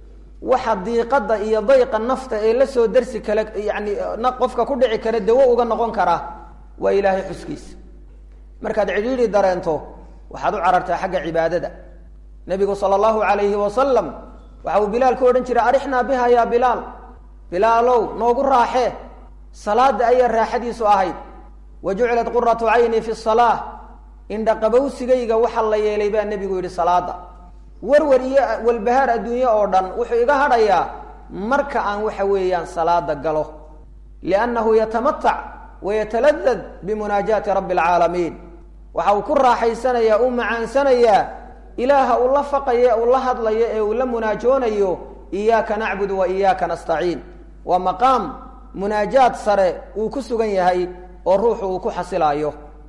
waxa diiqada iyo dayqa nafta ee la soo darsi kale yani qofka ku dhici kara dawo uga noqon kara waa ilaahay xuskiisa markaad cidhiidhi dareento waxaad u carartaa xagga cibaadada nebigu sala allahu calayhi wasalam waxa uu bilaal ku odhan jiray arixnaa biha yaa bilaal bilaalow noogu raaxee salaada ayaa raaxadiisu ahayd wa jucilat quratu cayni fi salaa indhaqabowsigayga waxa la yeelay baa nebigu yidhi salaada warwar iyo walbahaar adduunye oo dhan wuxuu iga hadhayaa marka aan waxa weeyaan salaada galo liannahu yatamatac wa yataladad bimunaajaati rabbi alcaalamiin waxa uu ku raaxaysanayaa u macaansanayaa ilaaha uu la faqayo uu la hadlayo ee uu la munaajoonayo iyaaka nacbudu wa iyaaka nastaciin waa maqaam munaajaad sare uu ku sugan yahay oo ruuxu uu ku xasilaayo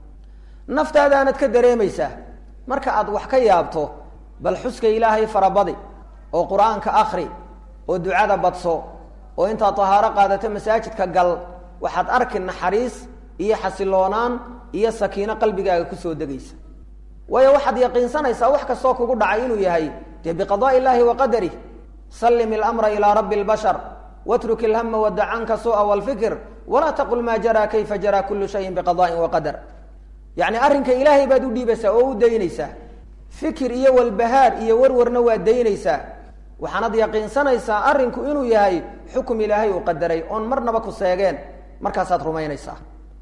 naftaadaanad ka dareemaysaa marka aad wax ka yaabto bal xuska ilaahay farabadi oo qur-aanka akri oo ducada badso oo intaad tahaaro qaadato masaajidka gal waxaad arki naxariis iyo xasiloonaan iyo sakiino qalbigaaga kusoo degaysa waayo waxaad yaqiinsanaysaa wax kastoo kugu dhacay inuu yahay dee biqadaai illaahi wa qadarih sallim ilamra ilaa rabbi lbashar watruk ilhama wadac canka su'a walfikr walaa taqul maa jaraa kayfa jaraa kullu shayin biqada'in wa qadar yacni arrinka ilaahay baad u dhiibaysaa oo u daynaysaa fikir iyo walbahaar iyo warwarna waa daynaysaa waxaanad yaqiinsanaysaa arrinku inuu yahay xukum ilaahay uu qadaray oon marnaba ku seegeen markaasaad rumaynaysaa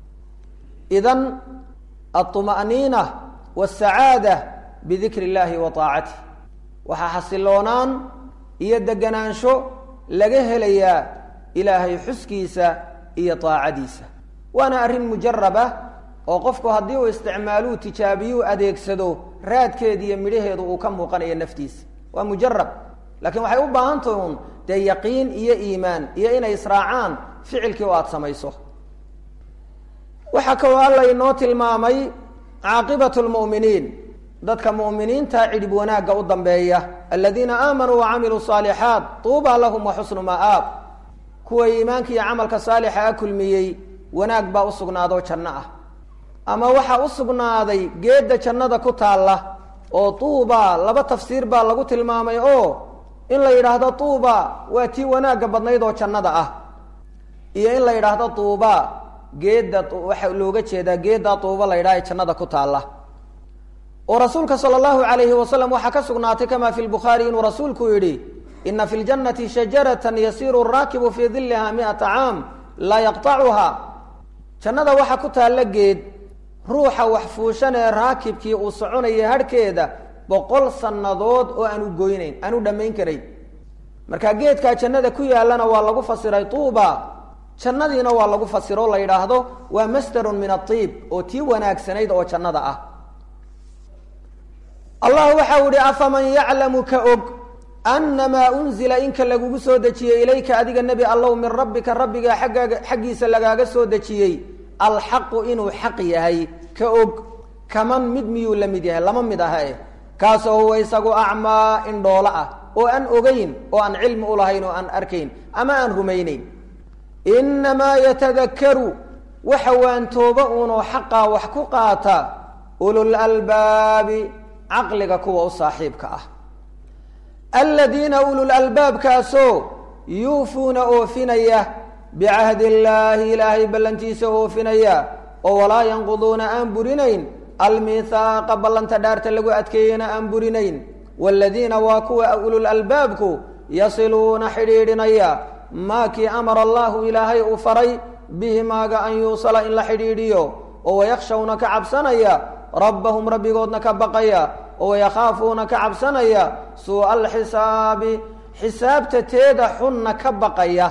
idan alطuma'niina wاsacaada bidikri اllahi wa طaacatih waxaa xasiloonaan iyo deganaansho laga helayaa ilaahay xuskiisa iyo daacadiisa waana arrin mujarab ah oo qofku haddii uu isticmaaluu tijaabiyuu adeegsado raadkeeda iyo midhaheedu uu ka muuqanayo naftiisa waa mujarab laakiin waxay u baahan tahay un dee yaqiin iyo iimaan iyo inay israacaan ficilkii oo aada samayso waxaa kaloo alla inoo tilmaamay caaqibatu lmu'miniin dadka mu'miniinta cidhib wanaagga u dambeeya aladiina aamanuu wacamiluu saalixaat tuuba lahum wa xusnu ma'aab kuwa iimaanka iyo camalka saalixa a kulmiyey wanaag baa u sugnaadoo janno ah ama waxaa u sugnaaday geedda jannada ku taalla oo tuuba laba tafsiir baa lagu tilmaamay oo in la yidhaahdo tuuba waa tii wanaagga badnayd oo jannada ah iyo in la yidhaahdo tuuba geedda waxa looga jeedaa geedda tuuba la yidhaha ee jannada ku taalla oo rasuulka sala allahu alayhi wasalam waxaa ka sugnaatay kama fi lbukhaari inuu rasuulku yidhi ina fi ljannati shajaratan yasiiru raakibu fii diliha miata caam laa yaqtacuha jannada waxaa ku taalla geed ruuxa wax fuushan ee raakibkii uu soconaya harhkeeda boqol sannadood oo aan u goynayn aan u dhammayn karayn marka geedkaa jannada ku yaallana waa lagu fasiray tuuba jannadiina waa lagu fasiro la yidhaahdo waa masdarun min aiib oo tii wanaagsanayd oo jannada ah allah waxau ihi afaman yaclamu ka og anamaa unzila inka lagugu soo dejiyey ilayka adiga nebi allow min rabbika rabbiga aggaaga xaggiisa lagaaga soo dejiyey alxaqu inuu xaq yahay ka og kaman mid miyuu la mid yahay lama mid aha eh kaasoo huwa isagu acmaa indhoolo ah oo aan ogeyn oo aan cilmi ulahayn oo aan arkayn ama aan rumayneyn inamaa yatadakaru waxa waantooba uunoo xaqaa wax ku qaata ulul albaabi caqliga kuwa u saaxiibka ah aladiina ulul albaabkaasoo yuufuuna oofinaya bicahdi illaahi ilaahay ballantiisa oofinaya oo walaa yanquduuna aan burinayn almihaaqa ballanta dhaarta lagu adkeeyena aan burinayn waaladiina waa kuwa ulul albaabku yasiluuna xidhiidhinaya maa kii amara allahu ilaahay uu faray bihi maaga an yuusala in la xidhiidhiyo oo wayakhshawna ka cabsanaya rabbahum rabbigoodna ka baqaya oo wayakhaafuuna ka cabsanaya suu'a alxisaabi xisaabta teeda xunna ka baqaya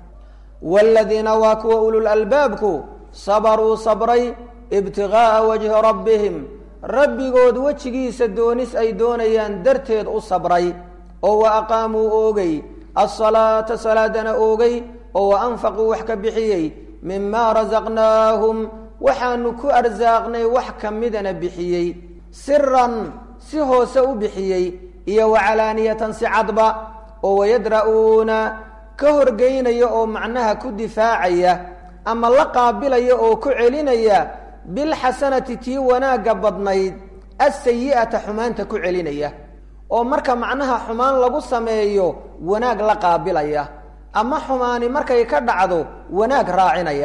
waaladiina waa kuwa ulul albaabku sabaruu sabray ibtigaaa wajhi rabbihim rabbigood wejigiisa doonis ay doonayaan darteed u sabray oo wa aqaamuu oogay alsalaata salaadana oogay oo wa anfaquu wax ka bixiyey mimaa rasaqnaahum waxaanu ku arsaaqnay wax ka midana bixiyey siran si hoose u bixiyey iyo wacalaaniyatan si cadba oo wayadra'uuna ka horgeynaya oo macnaha ku difaacaya ama la qaabilaya oo ku celinaya bilxasanati tii wanaagga badnayd asayi'ata xumaanta ku celinaya oo marka macnaha xumaan lagu sameeyo wanaag la qaabilaya ama xumaani markay ka dhacdo wanaag raacinaya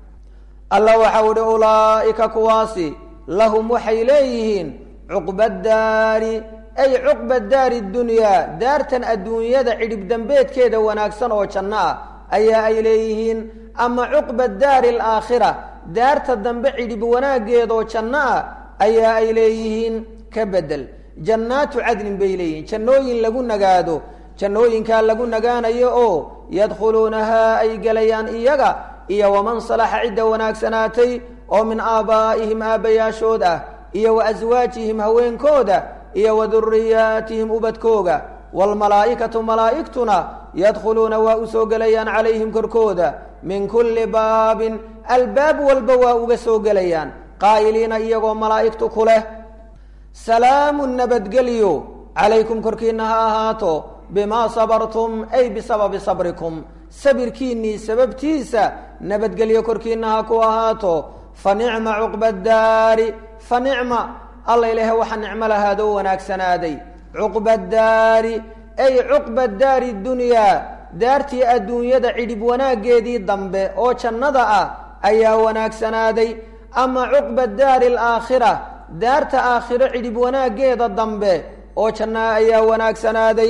alla waxau ihi ulaa'ika kuwaasi lahum waxay leeyihiin cuqba daari ay cuqba daari dunyaa daartan adduunyada cidhib dembeedkeeda wanaagsan oo janno ah ayaa ay leeyihiin ama cuqba daari alaakhira daarta dambe cidhib wanaaggeedoo janno ah ayaa ay leeyihiin ka bedel jannaatu cadnin bay leeyihiin jannooyin lagu nagaado jannooyinkaa lagu nagaanayo oo yadkhuluunahaa ay gelayaan iyaga iyo waman salaxa cidda wanaagsanaatay oo min aabaa'ihim aabbayaashood ah iyo wa aswaajihim haweenkooda iyo wa duriyaatihim ubadkooga waalmalaa'ikatu malaa'igtuna yadkhuluuna waa u soo gelayaan calayhim korkooda min kulli baabin albaab walba waa uga soo gelayaan qaa'iliina iyagoo malaa'igtu ku leh salaamun nabadgelyo calaykum korkiinna ha ahaato bimaa sabartum ay bisababi sabrikum sabirkiinnii sababtiisa nabadgelyo korkiinna ha ku ahaato fa nicma cuqba daari fa nicma alla ilaahe waxa nicmo lahaadoo wanaagsanaaday cuqba daari ay cuqba daari dunyaa daartii adduunyada cidhib wanaaggeedii dambe oo jannada ah ayaa wanaagsanaaday ama cuqba daari alaakhira daarta aakhiro cidhib wanaaggeeda dambe oo jannaa ayaa wanaagsanaaday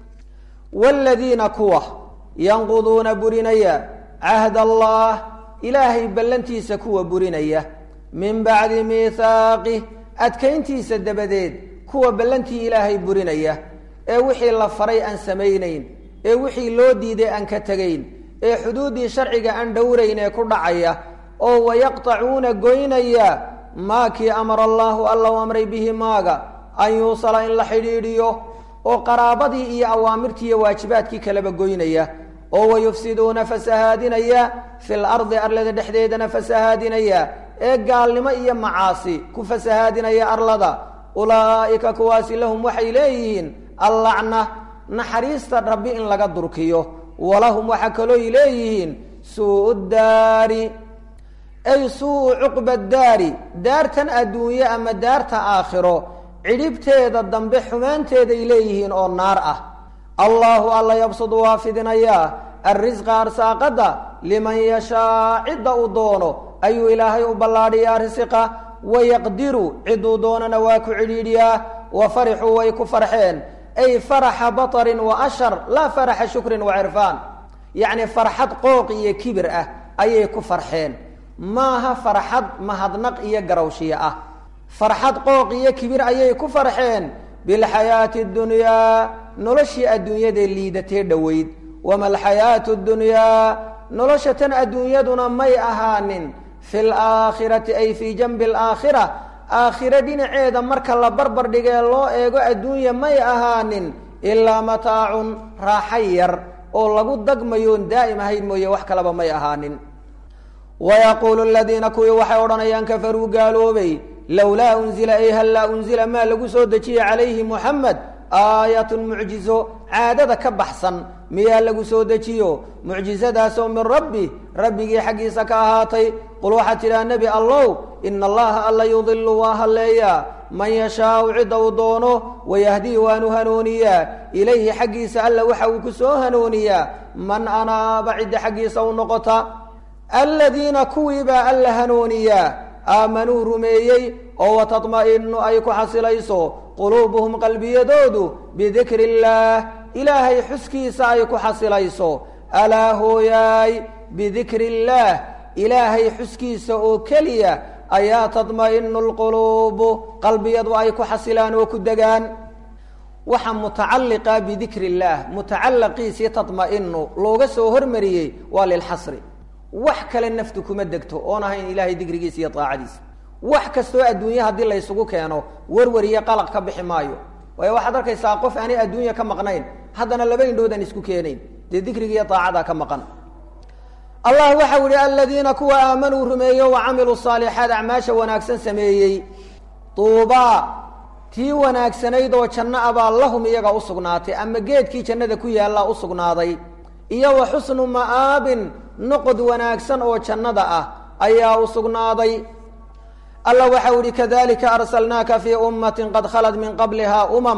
waaladiina kuwa yanquduuna burinaya cahd allah ilaahay ballantiisa kuwa burinaya min bacdi miithaaqih adkayntiisa dabadeed kuwa ballantii ilaahay burinaya ee wixii la faray aan samaynayn ee wixii loo diiday aan ka tegayn ee xuduuddii sharciga aan dhowrayn ee ku dhacaya oo wayaqtacuuna goynaya maa kii amara allaahu alla u amray bihi maaga an yuusala in la xidhiidhiyo oo qaraabadii iyo awaamirtii iyo waajibaadkii kaleba goynaya oo wayufsiduuna fasahaadinaya fil ardi arlada dhexdeedana fasahaadinaya ee gaalnimo iyo macaasi ku fasahaadinaya arlada ulaa'ika kuwaasi lahum waxay leeyihiin allacna naxariista rabbi in laga durkiyo walahum waxaa kalooy leeyihiin suu daari ay suu cuqba daari daartan adduunye ama daarta aakhiro cidhibteeda dambe xumaanteeday leeyihiin oo naar ah allaahu alla yabsudu waa fidinayaa arrisqa arsaaqadda liman yashaa cidda uu doono ayuu ilaahay u ballaadhiyaa risiqa wayaqdiru cidduu doonana waa ku cidhiidhiyaa wa farixuu way ku farxeen ay faraxa batarin wa ashar laa faraxa shukrin wa cirfaan yacni farxad qooq iyo kibir ah ayay ku farxeen maaha farxad mahadnaq iyo garawshiye ah farxad qooq iyo kibir ayay ku farxeen bilxayaati dunyaa noloshii adduunyadee liidatee dhoweyd wama alxayaatu dunyaa nolosha tan adduunyaduna may ahaanin fi laakhirati ay fii janbi alaakhira aakhiro dhinaceeda marka la barbar dhigee loo eego adduunya may ahaanin ilaa mataacun raaxa yar oo lagu dagmayoon daa'im ahayn mooye wax kalaba may ahaanin wayaquulu aladiina kuwii waxay odhanayaan kafaruu gaaloobay lowlaa unzila ay hallaa unzila maa lagu soo dejiye calayhi muxamed aayatun mucjizo caadada ka baxsan miyaa lagu soo dejiyo mucjizadaasoo min rabbi rabbigii xaggiisa ka ahaatay qul waxaad tidhaha nebi allow ina allaha alla yudilu waa halleeyaa man yashaau cidda uu doono wayahdii waanu hanuuniyaa ilayhi xaggiisa alla waxa uu ku soo hanuuniyaa man anaaba cidda xaggiisa u noqota aladiina kuwiibaa alla hanuuniyaa aamanuu rumeeyey oo watadma'inu ay ku xasilayso quluubuhum qalbiyadoodu bidikri illaah ilaahay xuskiisa ay ku xasilayso alaa hooyaay bidikri illaah ilaahay xuskiisa oo keliya ayaa tadma'inu lquluubu qalbiyadu ay ku xasilaan oo ku degaan waxa mutacalliqa bidikri illaah mutacalaqiisii tadma'inu looga soo hormariyey waa lilxasri wax kale naftu kuma degto oon ahayn ilaahay dikrigiisa iyo daacadiisa wax kastoo adduunye haddii laysugu keeno werwariyo qalaq ka bixi maayo waayo waxaad arkaysaa qof aanay adduunya ka maqnayn haddana laba indhoodaan isku keenayn dee dikriga iyo daacadaa ka maqan allah waxau yihi aladiina kuwa aamanuu rumeeyo wa camiluu saalixaat acmaasha wanaagsan sameeyey duubaa tii wanaagsanayd oo janno abaa lahum iyaga u sugnaatay ama geedkii jannada ku yaallaa u sugnaaday iyo wa xusnu ma'aabin noqod wanaagsan oo jannada ah ayaa u sugnaaday alla waxau yihi kadalika arsalnaaka fii ummatin qad khalat min qablihaa umam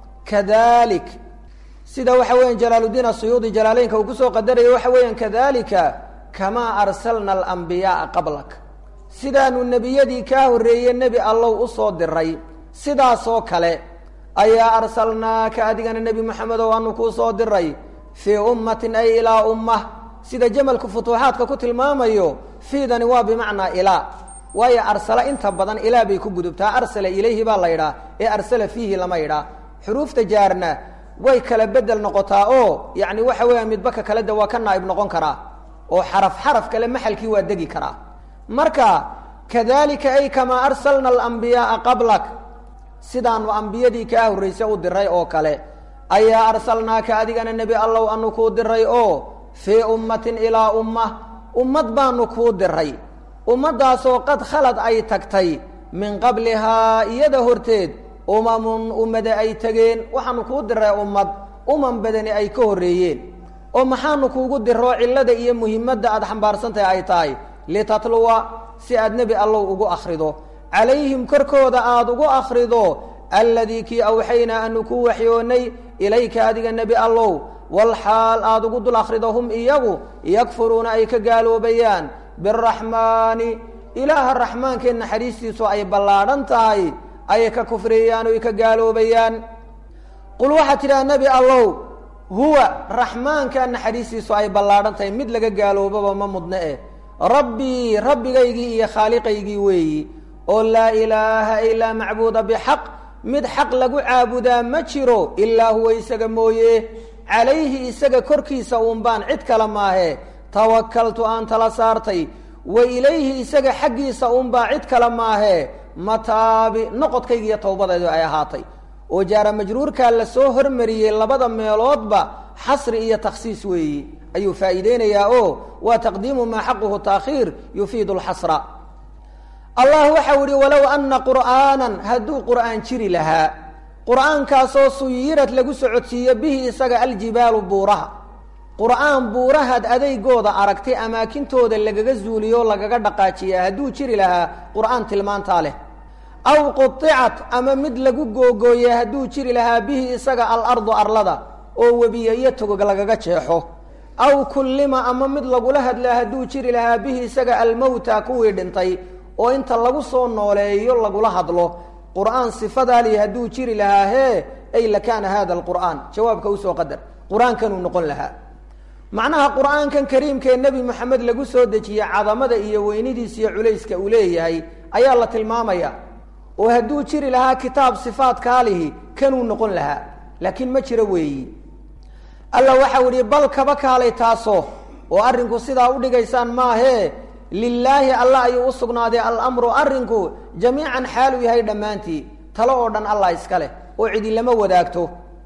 kadalik sida waxa weyan jalaaluddiin asuyuudi jalaaleynka uu kusoo qadaraya waxa weeyaan kadalika kamaa arsalna alambiyaaa qablak sidaanu nebiyadii kaa horreeye nebi allow usoo diray sidaasoo kale ayaa arsalnaaka adigana nebi moxamedow aanu kuu soo diray fii ummatin ay ilaa ummah sida jamalku futuuxaadka ku tilmaamayo fiidani waa bimacnaa ilaa waayo arsala inta badan ilaa bay ku gudubtaa arsala ilayhi baa la yidhaah ee arsala fiihi lama yidhaah xuruufta jaarna way kala bedel noqotaa oo yacni waxa weeyaan midbaka kale de waa ka naa'ib noqon karaa oo xaraf xaraf kale maxalkii waa degi karaa marka kadalika ay kamaa arsalna alambiyaaa qablak sidaanu ambiyadii kaa horrayse u diray oo kale ayaa arsalnaaka adigana nebi allow anu kuu diray oo fii ummatin ilaa ummah ummad baanu kuu diray ummaddaasoo qad khalad ay tagtay min qablihaa iyada horteed umamun ummada ay tegeen waxaanu kuu diray ummad umam badani ay ka horreeyeen oo maxaanu kuugu diroo cillada iyo muhimadda aada xambaarsantahay ay tahay litatluwa si aad nebi allow ugu akhrido calayhim korkooda aada ugu akhrido alladii kii awxaynaa anu ku waxyoonnay ilayka adiga nebi allow walxaal aada ugu dul akhrido hum iyagu yakfuruuna ay ka gaaloobayaan biraxmaani ilaaha raxmaankee naxariistiisu ay ballaadhan tahay ay ka kufriyayaan o ay ka gaaloobayaan qul waxaad tidhaha nebi allow huwa raxmaanka naxariistiisu ay ballaadhan tahay mid laga gaaloobaba ma mudne eh rabbii rabbigaygii iyo khaaliqaygii weeyi oo laa ilaaha ilaa macbuuda bixaq mid xaq lagu caabudaa ma jiro ilaa huwa isaga mooye calayhi isaga korkiisa uun baan cid kale maahe tawakaltu aan tala saartay wa ilayhi isaga xaggiisa uunbaa cid kale maahe mataabi noqodkayga iyo towbadeedu ay ahaatay oo jaara majruurkaa la soo hormariyey labada meeloodba xasri iyo takhsiis weeyi ayuu faa'iideynayaa oo waa taqdiimu maa xaquhu taakhiir yufiidu lxasra allah waxau ihi walow ana qur'aanan hadduu qur'aan jiri lahaa qur'aankaasoo suyirad lagu socodsiiyo bihi isaga aljibaalu buuraha qur'aan buurahaad adeygooda aragtay amaakintooda lagaga zuuliyo lagaga dhaqaajiya hadduu jiri lahaa qur'aan tilmaantaa leh aw qudicat ama mid lagu googooye hadduu jiri lahaa bihi isaga alardu arlada oo webiye iyo togog lagaga jeexo aw kullima ama mid lagula hadlaa hadduu jiri lahaa bihi isaga almowta kuwii dhintay oo inta lagu soo nooleeyo lagula hadlo qur'aan sifadaali hadduu jiri lahaa hee ay lakaana hada alqur'aan jawaabka usoo qadar qur-aankanuu noqon lahaa macnaha qur'aankan kariimkee nebi moxamed lagu soo dejiyey cadamada iyo weynidiisa iyo culayska uu leeyahay ayaa la tilmaamaya oo hadduu jiri lahaa kitaab sifaadkaalihi kanuu noqon lahaa laakiin ma jiro weeyi alla waxau idhi bal kaba kaalay taasoo oo arrinku sidaa udhigaysaan maahee lilaahi alla ayuu u sugnaaday alamru arrinku jamiican xaaluu yahay dhammaantii talo oo dhan allah iska leh oo cidi lama wadaagto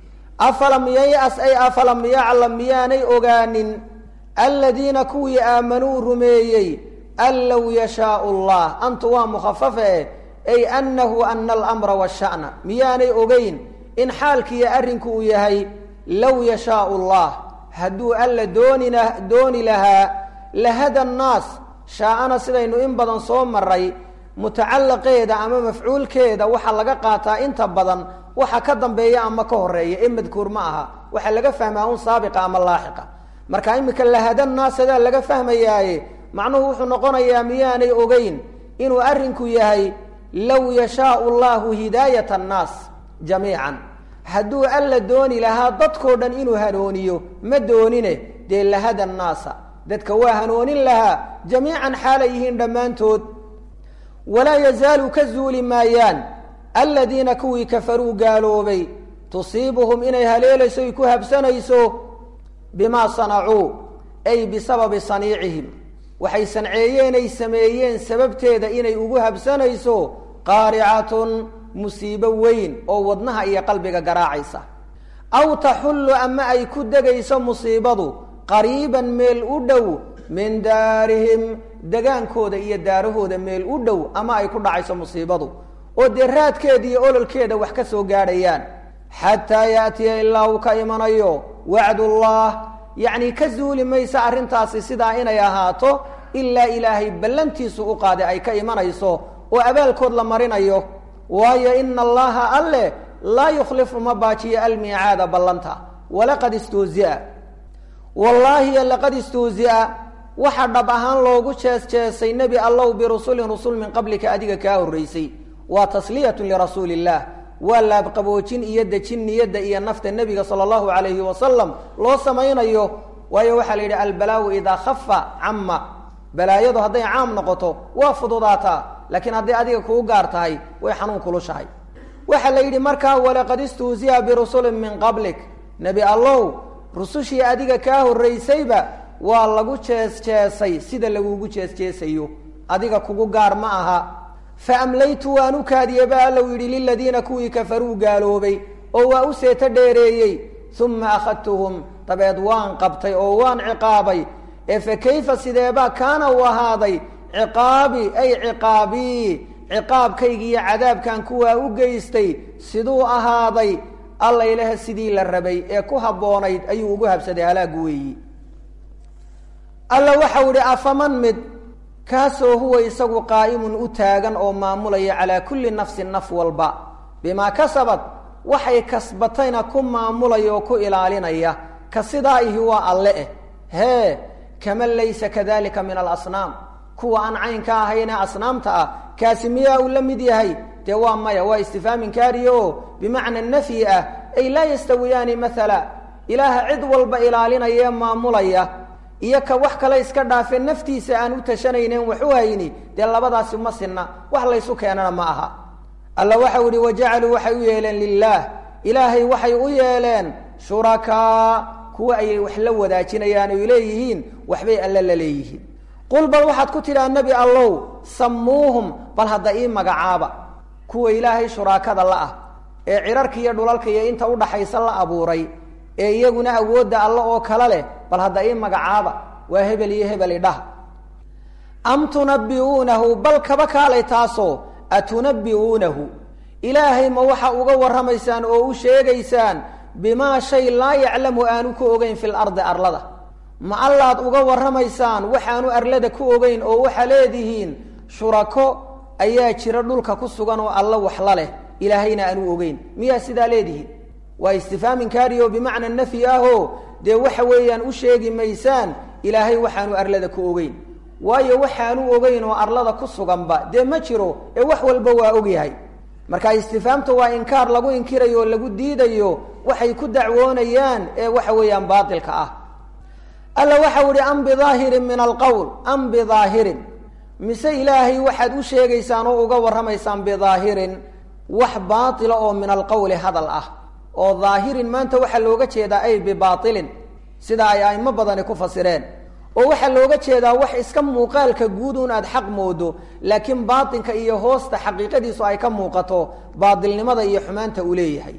afalam yayas ay afalam yaclam miyaanay ogaanin aladiina kuwii aamanuu rumeeyey an low yashaau allah antu waa mukhafafe ay annahu ana alamra washa'na miyaanay ogeyn in xaalkiiyo arrinku uu yahay low yashaau allah hadduu alla doonina dooni lahaa lahada annaas shaa-ana sidaynu in badan soo maray mutacallaqeeda ama mafcuulkeeda waxaa laga qaataa inta badan waxa ka dambeeya ama ka horeeya ee madkuur ma aha waxaa laga fahmaa un saabiqa ama laaxiqa marka imika lahada naas adaa laga fahmayaaye macnuhu wuxuu noqonayaa miyaanay ogeyn inuu arrinku yahay low yashaau llahu hidaayat annaas jamiican hadduu alla dooni lahaa dadkoo dhan inuu hanuuniyo ma doonine dee lahada annaasa dadka waa hanoonin lahaa jamiican xaalay yihiin dhammaantood walaa yazaalu ka zuuli maayaan aladiina kuwii kafaruu gaaloobay tusiibuhum inay haleelayso ay ku habsanayso bimaa sanacuu ay bisababi saniicihim waxay sanceeyeen ay sameeyeen sababteeda inay ugu habsanayso qaaricatun musiibo weyn oo wadnaha iyo qalbiga garaacaysa aw taxullu ama ay ku degayso musiibadu qariiban meel u dhow min daarihim degaankooda iyo daarahooda meel u dhow ama ay ku dhacayso musiibadu oo dee raadkeeda iyo ololkeeda wax ka soo gaadhayaan xataa yaatiya ilaa uu ka imanayo wacdullah yacni ka zuuli maysa arrintaasi sidaa inay ahaato ilaa ilaahay ballantiisu u qaaday ay ka imanayso oo abaalkood la marinayo waayo ina allaha alle laa yukhlifu ma baajiyo almiicaada ballanta walaqad istuusia wallaahi laqad istuusia waxa dhab ahaan loogu jees jeesay nebi allow birusulin rusul min qablika adiga kaa horraysay waa tasliyatun lirasuuli illah waa laabqaboojin iyo dejin niyadda iyo nafta nebiga sala allahu calayhi wasalam loo samaynayo waayo waxaa la yidhi albalaau idaa khafa camma balaayadu hadday caam noqoto waa fududaataa laakiin hadday adiga kuu gaar tahay way xanuun kulushahay waxaa la yidhi markaa walaqad istuusiya birusulin min qablik nebi allow rusushii adiga kaa horraysayba waa lagu jees jeesay sida lagugu jees jeesayo adiga kugu gaar ma aha fa amlaytu waan u kaadiye ba allow yidhi liladiina kuwii kafaruu gaaloobay oo waa u seeto dheereeyey uma akhadtuhum dabeed waan qabtay oo waan ciqaabay ee fa kayfa sideebaa kaana uu ahaaday ciqaabi ay ciqaabii ciqaabkaygi iyo cadaabkan kuwaa u geystay siduu ahaaday alla ilaha sidii la rabay ee ku habboonayd ayuu ugu habsaday halaagu weeyi alla waxau idhi afaman mid kaasoo huwa isagu qaa'imun u taagan oo maamulaya calaa kulli nafsin naf walba bimaa kasabad waxay kasbatayna ku maamulaya oo ku ilaalinaya ka sidaa ihi waa alle eh hee kaman laysa kadalika min alasnaam kuwa aan caynka ahayne asnaamta ah kaasi miyaa uu la mid yahay dee waa maya waa istifhaam inkaariya oo bimacna nafyi ah ay laa yastawiyaani maala ilaaha cid walba ilaalinaya ee maamulaya iyo ka wax kale iska dhaafe naftiisa aan u tashanaynen wax u hayni dee labadaasi ma sinna wax laysu keenana ma aha alla waxau ihi wajacaluu waxay u yeeleen lilaah ilaahay waxay u yeeleen shurakaa kuwa ayay wax la wadaajinayaan oy leeyihiin waxbay alle la leeyihiin qul bal waxaad ku tidhaha nebi allow sammuuhum bal hadda ii magacaaba kuwa ilaahay shuraakada la ah ee cirarka iyo dhulalka iyo inta udhaxaysa la abuuray ee iyaguna awoodda alle oo kale leh bal hadda ii magacaaba waa hebel iyo hebel idhaha am tunabbi'uunahu bal kaba kaalay taasoo atunabbi'uunahu ilaahay ma waxa uga warramaysaan oo u sheegaysaan bimaa shay laa yaclamu aanu ku ogeyn fil ardi arlada ma allaad uga warramaysaan waxaanu arlada ku ogeyn oo waxaa leedihiin shurako ayaa jira dhulka ku sugan oo alla waxla leh ilaahayna aanu ogeyn miyaa sidaa leedihiin waa istifhaam inkaariyo bimacna nafyi ahoo dee waxa weeyaan u sheegi maysaan ilaahay waxaanu arlada ku ogeyn waayo waxaanu ogeyn oo arlada ku suganba dee ma jiro ee wax walba waa ogyahay marka istifhaamta waa inkaar lagu inkirayo oo lagu diidayo waxay ku dacwoonayaan ee waxa weeyaan baatilka ah alla waxau ihi am bidaahirin min alqowl am bidaahirin mise ilaahay waxaad u sheegaysaan oo uga warramaysaan bidaahirin wax baatila oo min alqowli hadal ah oo daahirin maanta waxaa looga jeedaa ay bibaailin sida ay aimo badani ku fasireen oo waxaa looga jeedaa wax iska muuqaalka guud un aad xaq moodo laakiin baatinka iyo hoosta xaqiiqadiisu ay ka muuqato baatilnimada iyo xumaanta uu leeyahay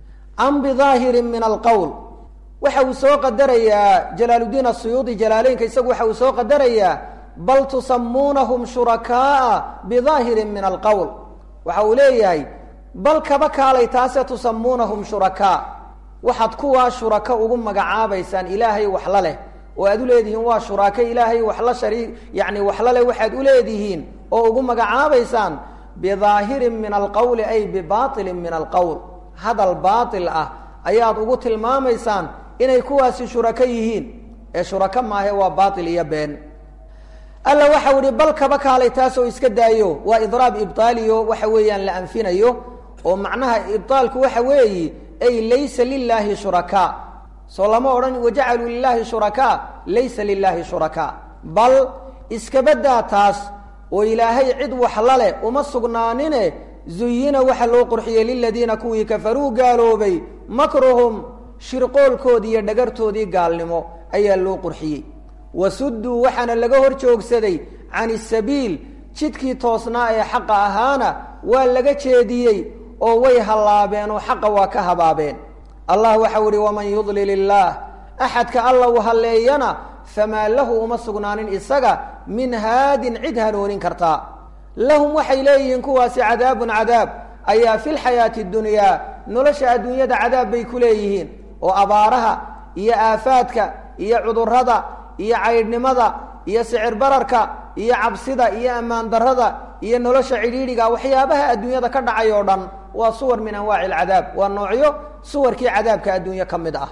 am bidaahirin min alqowl waxa uu soo qadarayaa jalaaluddiin asuyuudi jalaaleynka isagu waxa uu soo qadarayaa bal tusamuunahum shurakaaa bidaahirin min alqowl waxa uu leeyahay bal kaba kaalay taase tusamuunahum shurakaa waxaad kuwaa shuraka ugu magacaabaysaan ilaahay waxla leh oo aad u leedihiin waa shuraake ilaahay waxla shariik yacni waxla leh waxaad u leedihiin oo ugu magacaabaysaan bidaahirin min alqowli ay bibaatilin min alqowl hadal baatil ah ayaad ugu tilmaamaysaan inay kuwaasi shurako yihiin ee shurako maahe waa baatil iyo been alla waxau ihi bal kaba kaalay taasoo iska daayo waa idraab ibtaaliyo waxa weeyaan la anfinayo oo macnaha ibaalku waxa weeyi ay laysa lilaahi shurakaa soo lama odhan wajacaluu lilaahi shurakaa laysa lilaahi shurakaa bal iskabadaa taas oo ilaahay cid waxla leh uma sugnaanine zuyina waxa loo qurxiyey liladiina kuwii kafaruu gaaloobay makruhum shirqoolkoodii iyo dhagartoodii gaalnimo ayaa loo qurxiyey wasuduu waxaana laga hor joogsaday can isabiil jidkii toosnaa ee xaqa ahaana waa laga jeediyey oo way hallaabeen oo xaqa waa ka habaabeen allah waxau ihi waman yudlil illaah axadka alla u halleeyana famaa lahu uma sugnaanin isaga min haadin cid hanoonin kartaa lahum waxay leeyihiin kuwaasi cadaabun cadaab ayaa fi lxayaati dunyaa nolosha adduunyada cadaab bay ku leeyihiin oo abaaraha iyo aafaadka iyo cudurrada iyo caydhnimada iyo sicir bararka iyo cabsida iyo ammaan darrada iyo nolosha cidhiidhiga waxyaabaha adduunyada ka dhacay oo dhan waa suwar min anwaaci alcadaab waa noocyo suwarkii cadaabka adduunye ka mid ah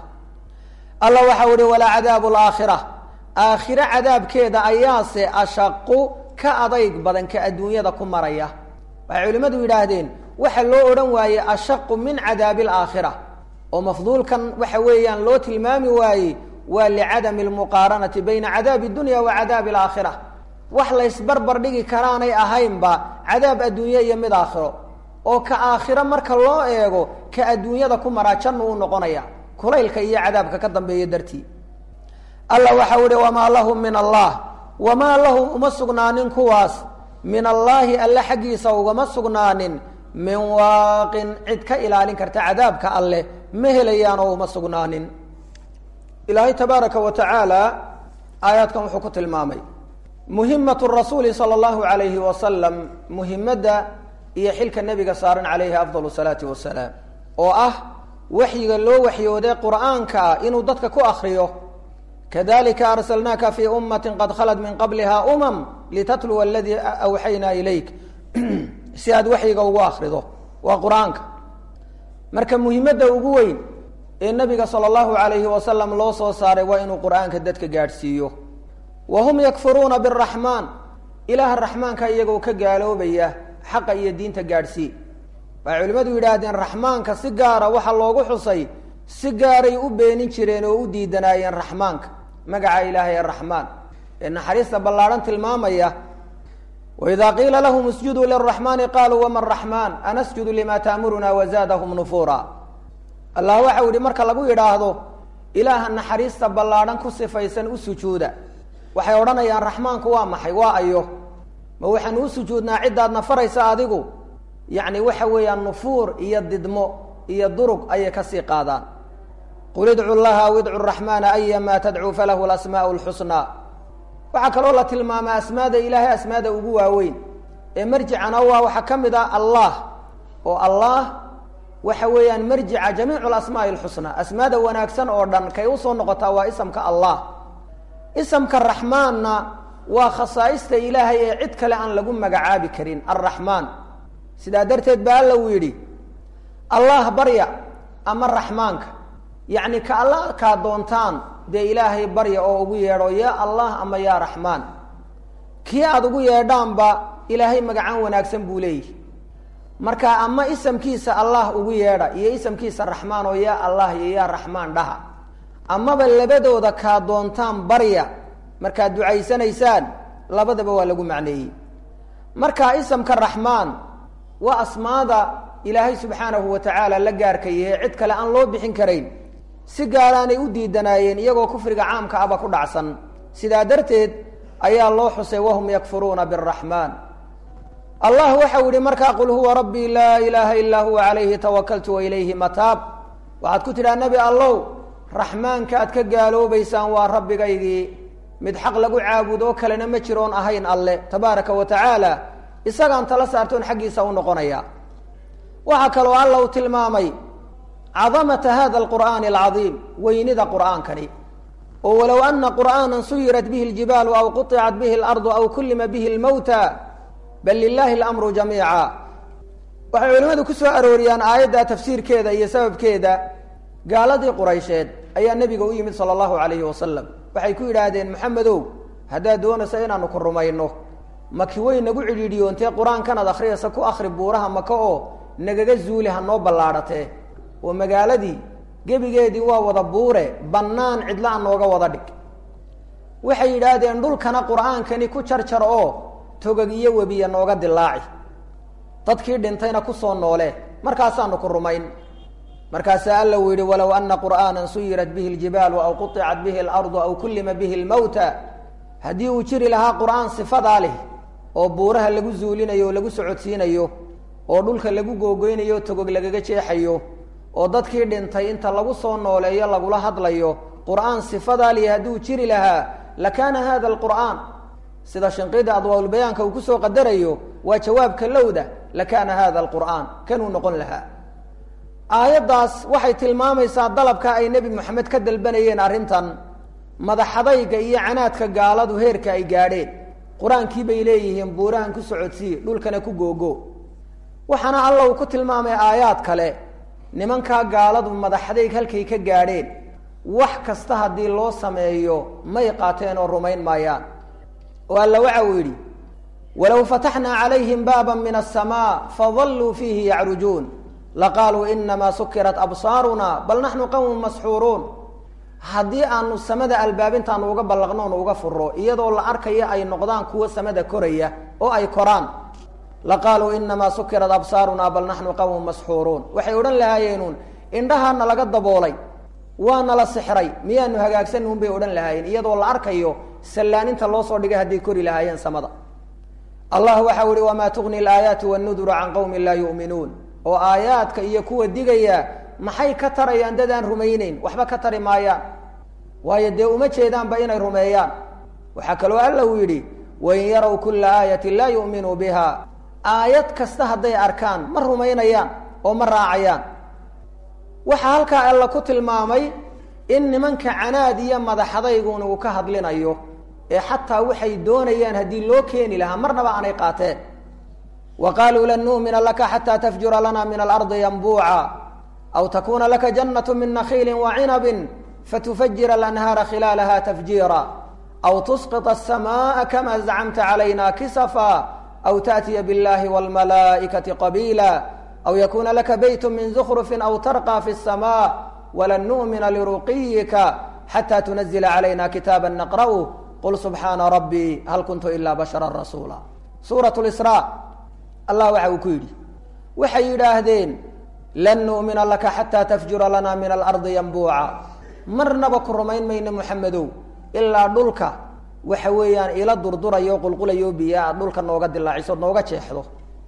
allah waxau ihi walaa cadaabu alaakhira aakhiro cadaabkeeda ayaase ashaqu ka adayg badan ka adduunyada ku maraya waxay culimmadu yidhaahdeen waxa loo odhan waaye ashaqu min cadaabi alaakhira oo mafduulkan waxa weeyaan loo tilmaami waayey waa licadami almuqaaranati bayna cadaabi dunya wa cadaabi alaakhira wax laysbarbar dhigi karaanay ahaynba cadaab adduunye iyo mid aakhiro oo ka aakhiro marka loo eego ka adduunyada ku maraa jannu u noqonaya kulaylka iyo cadaabka ka dambeeya dartii alla waxau ihi wamaa lahum min allah wamaa lahum uma sugnaanin kuwaas min allaahi alle xaggiisa ugama sugnaanin min waaqin cid ka ilaalin karta cadaabka alleh ma helayaan oo uma sugnaanin ilaahay tabaaraka wa tacaala aayaadkan wuxuu ku tilmaamay muhimatu rasuuli sala allahu alayhi wasalam muhimadda iyo xilka nebiga saaran calayhi afdal salaati wasalaam oo ah waxyiga loo waxyooday qur'aanka ah inuu dadka ku akriyo kadalika arsalnaaka fi ummati qad khalat min qabliha umam litatluwa aladii awxaynaa ilayk si aad waxyiga ugu akrido waa qur-aanka marka muhimadda ugu weyn ee nabiga sala allahu alayhi wasalam loo soo saaray waa inuu qur'aanka dadka gaadhsiiyo wa hum yakfuruuna biraxmaan ilaaha raxmaanka iyagoo ka gaaloobaya xaqa iyo diinta gaadhsii waxay culimmadu yidhaahdeen raxmaanka si gaara waxaa loogu xusay si gaaray u beenin jireen oo u diidanaayeen raxmaanka magaca ilaahay ee raxmaan ee naxariista ballaadhan tilmaamaya wإida qiila lahm اsjuduu lلرaحmani qaluu wma الرaحman anasjudu lima taamuruna wzaadhm nufura allah waxa u yihi marka lagu yidhaahdo ilaaha naxariista ballaadhan ku sifaysan u sujuuda waxay odhanayaan raxmaanku waa maxay waa ayo ma waxaanu u sujuudnaa ciddaadna faraysa adigu yacni waxa weeyaan nufuur iyo didmo iyo durug ayay kasii qaadaan qul idcu llaha aw idcu raxmaana ayama tadcuu falahu lasmaau lxusnaa waxaa kaloo la tilmaamaa asmaada ilaahay asmaada ugu waaweyn ee marjicana waa waxaa ka mid ah allah oo allah waxa weeyaan marjica jamiicu lasmaai lxusnaa asmaada wanaagsan oo dhan kay usoo noqotaa waa isamka allah isamka raxmaanna waa khasaa'ista ilaahay ee cid kale aan lagu magacaabi karin alraxmaan sidaa darteed ba alla uu yidhi allah barya ama raxmaanka yacni ka alla kaa doontaan dee ilaahay barya oo ugu yeedho yaa allah ama yaa raxmaan kii aada ugu yeedhaanba ilaahay magacaan wanaagsan buu leeyihi marka ama isamkiisa allah ugu yeedha iyo isamkiisa raxmaan oo yaa allah iyo yaa raxmaan dhaha amaba labadooda kaa doontaan barya markaad ducaysanaysaan labadaba waa lagu macneeyey marka isamka raxmaan waa asmaada ilaahay subxaanahu wa tacaala la gaarkayahe cid kale aan loo bixin karayn si gaaraanay u diidanaayeen iyagoo kufriga caamka aba ku dhacsan sidaa darteed ayaa loo xusay wahum yakfuruuna biraxmaan allah waxau yihi markaa qul huwa rabbii laa ilaaha ilaa huwa calayhi tawakaltu wa ilayhi mataab waxaad ku tidhaha nebi allow raxmaanka aad ka gaaloobaysaan waa rabbigaygii mid xaq lagu caabudoo kalena ma jiroon ahayn alle tabaaraka wa tacaala isagaan tala saartoon xaggiisa u noqonaya waxaa kaloo alla uu tilmaamay cadamata hada alqur'aani alcadiim weynida qur'aankani oo walow ana qur'aana suyirat bihi اljibaalu aw quطicat bihi اlardu aw kulima bihi اlmowta bal lilahi اlamru jamiica waxay culimmadu ku soo arooriyaan aayadda tafsiirkeeda iyo sababkeeda gaaladii quraysheed ayaa nebiga u yimid sala allahu alayhi wasalam waxay ku yidhaahdeen maxamedow haddaad doonaysa inaanu ku rumayno maki way nagu cidhiidhiyoontee qur-aankanaad akhriyaysa ku akhri buuraha maka oo nagaga zuuli ha noo ballaadhatee oo magaaladii gebigeedii waa wada buure bannaan cidla a nooga wada dhig waxay yidhaahdeen dhulkana qur-aankani ku jarjar oo togog iyo webiya nooga dilaaci dadkii dhintayna kusoo noole markaasaanu ku rumayn markaasaa alla uu yihi walow ana qur'aana suyirat bihi اljibaalu aw quطicat bihi اlardu aw kullima bihi اlmowta haddii uu jiri lahaa qur'aan sifadaa leh oo buuraha lagu zuulinayo oo lagu socodsiinayo oo dhulka lagu googoynayo o togog lagaga jeexayo oo dadkii dhintay inta lagu soo nooleeyo lagula hadlayo qur'aan sifadaa leh hadduu jiri lahaa lakaana hada alqur'aan sida shinqida adwaaulbayaanka uu kusoo qadarayo waa jawaabka lowda lakaana hada alqur'aan kanuu noqon lahaa aayaddaas waxay tilmaamaysaa dalabka ay nebi moxamed ka dalbanayeen arrintan madaxadayga iyo canaadka gaaladu heerka ay gaadheen qur-aankii bay leeyihiin buurahan ku socodsii dhulkana ku googo waxaana alla uu ku tilmaamay aayaad kale nimankaa gaaladu madaxadayg halkay ka gaadheen wax kasta haddii loo sameeyo may qaateen oo rumayn maayaan oo alla waxa uu yidhi walow fataxnaa calayhim baaba min aلsamaa fadalluu fiihi yacrujuun laqaaluu inamaa sukirat absaaruna bal naxnu qawmun masxuuruun haddii aanu samada albaabintaanu uga ballaqnoonu uga furo iyadoo la arkaya ay noqdaan kuwo samada koraya oo ay koraan laqaaluu inamaa sukirat absaaruna bal naxnu qawmun masxuuruun waxay odhan lahaayeenuun indhahaana laga daboolay waana la sixray miyaanu hagaagsanun bay odhan lahaayeen iyadoo la arkayo sallaaninta loo soo dhigay hadday kori lahaayeen samada allah waxau ihi wamaa tugni alaayaatu wannuduru can qawmin laa yu'minuun oo aayaadka iyo kuwa digaya maxay ka tarayaan dad aan rumayneyn waxba ka tari maayaan waayo dee uma jeedaanba inay rumeeyaan waxaa kaloo alla uu yidhi wain yarow kulla aayatin laa yu'minuu biha aayad kasta hadday arkaan ma rumaynayaan oo ma raacayaan waxaa halkaa alla ku tilmaamay in nimanka canaad iyo madaxadaygun uu ka hadlinayo ee xataa waxay doonayaan haddii loo keeni lahaa marnaba aanay qaateen wa qaaluu lan nu'mina laka xataa tafjura lana min alardi yanbuuca aw takuna laka jannatu min nakhiili wacinabin fatufajira alanhaara khilaalaha tafjiira aw tusqita asamaaa kama zacamta calayna kisafa aw taأtiya biاllahi wاlmalaa'ikati qabiila aw yakuna laka beyt min zukhrufin aw tarqى fi الsma walan nu'mina liruqiyika xata tunazila calayna kitaaba naqra'u qul subxaana rabbii hal kuntu ila bashara rasuula suurat lisraa allah waxa uu ku yidhi waxay yidhaahdeen lan nu'mina laka xataa tafjura lana min alardi yanbuuca marnaba ku rumayn mayno moxamedow ilaa dhulka waxa weeyaan ila durdurayo qulqulayo biyo aad dhulka nooga dilaaciso nooga jeexdo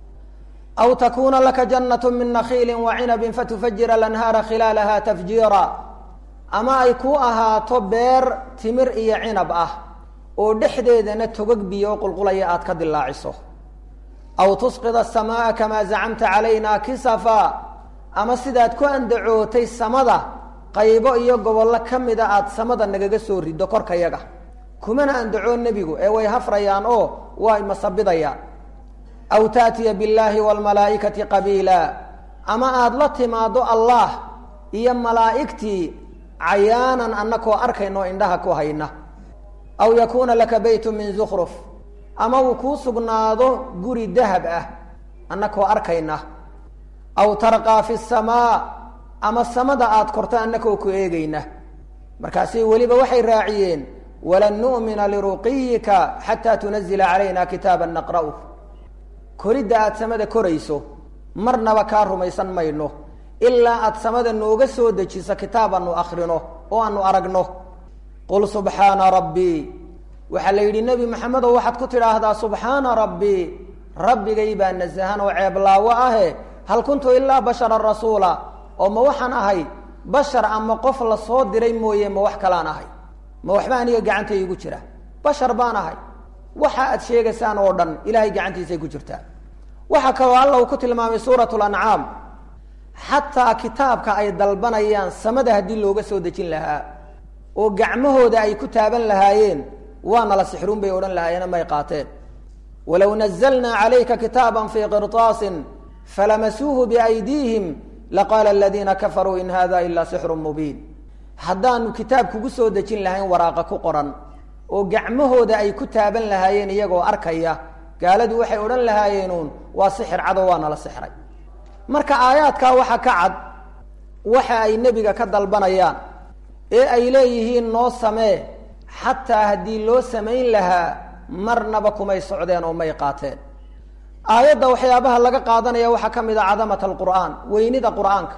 aw takuna laka jannat min nakhiili wacinabin fatufajira lanhaara khilaalaha tafjiira ama ay ku ahaato beer timir iyo cinab ah oo dhexdeedana togog biyo qulqulaya aad ka dilaaciso aw tusqid asamaa kamaa zacamta calayna kisafa ama sidaad ku andacootay samada qaybo iyo gobollo ka mida aad samada nagaga soo riddo korkayaga kumana andacoo nebigu ee way hafrayaan oo way masabidayaan aw taatiya billaahi waalmalaa'ikati qabiila ama aada la timaado allah iyo malaa'igtii cayaanan annakoo arkayno indhaha ku hayna aw yakuuna laka beytu min zukruf ama uu kuu sugnaado guri dahab ah annakoo arkayna aw tarqaa fi samaa ama samada aada korto annakoo ku eegayna markaasi weliba waxay raaciyeen walan nu'mina liruqiyika xataa tunazila calayna kitaaba naqra'u koridda aada samada korayso marnaba kaa rumaysan mayno ilaa aada samada nooga soo dejiso kitaab aanu akrino oo aanu aragno qul subxaana rabbii waxaa la yidhi nebi maxamedow waxaad ku tidhaahdaa subxaana rabbii rabbigay baa nasahan oo ceeblaawo ahe hal kuntu ilaa basharan rasuula oo ma waxaan ahay bashar ama qof la soo diray mooye ma wax kalaan ahay ma waxba aniga gacanta igu jira bashar baan ahay waxa aad sheegaysaan oo dhan ilahay gacantiisay ku jirtaa waxaa kaloo alla uu ku tilmaamay suurat lancaam xataa kitaabka ay dalbanayaan samada haddii looga soo dejin lahaa oo gacmahooda ay ku taaban lahaayeen waana la sixruun bay odhan lahaayeen may qaateen walow nazalnaa calayka kitaaba fii qirطaasin falamasuuhu biaydiihim laqaala aladiina kafaruu in hada ila sixru mubiin haddaanu kitaab kugu soo dejin lahayn waraaqa ku qoran oo gacmahooda ay ku taaban lahaayeen iyagoo arkaya gaaladu waxay odhan lahaayeenuun waa sixir cado waana la sixray marka aayaadkaa waxa ka cad waxa ay nebiga ka dalbanayaan ee ay leeyihiin noo samee xataa haddii loo samayn lahaa marnaba kumay socdeen oo may qaateen aayadda waxyaabaha laga qaadanaya waxaa ka mid a cadamat alqur'aan weynida qur'aanka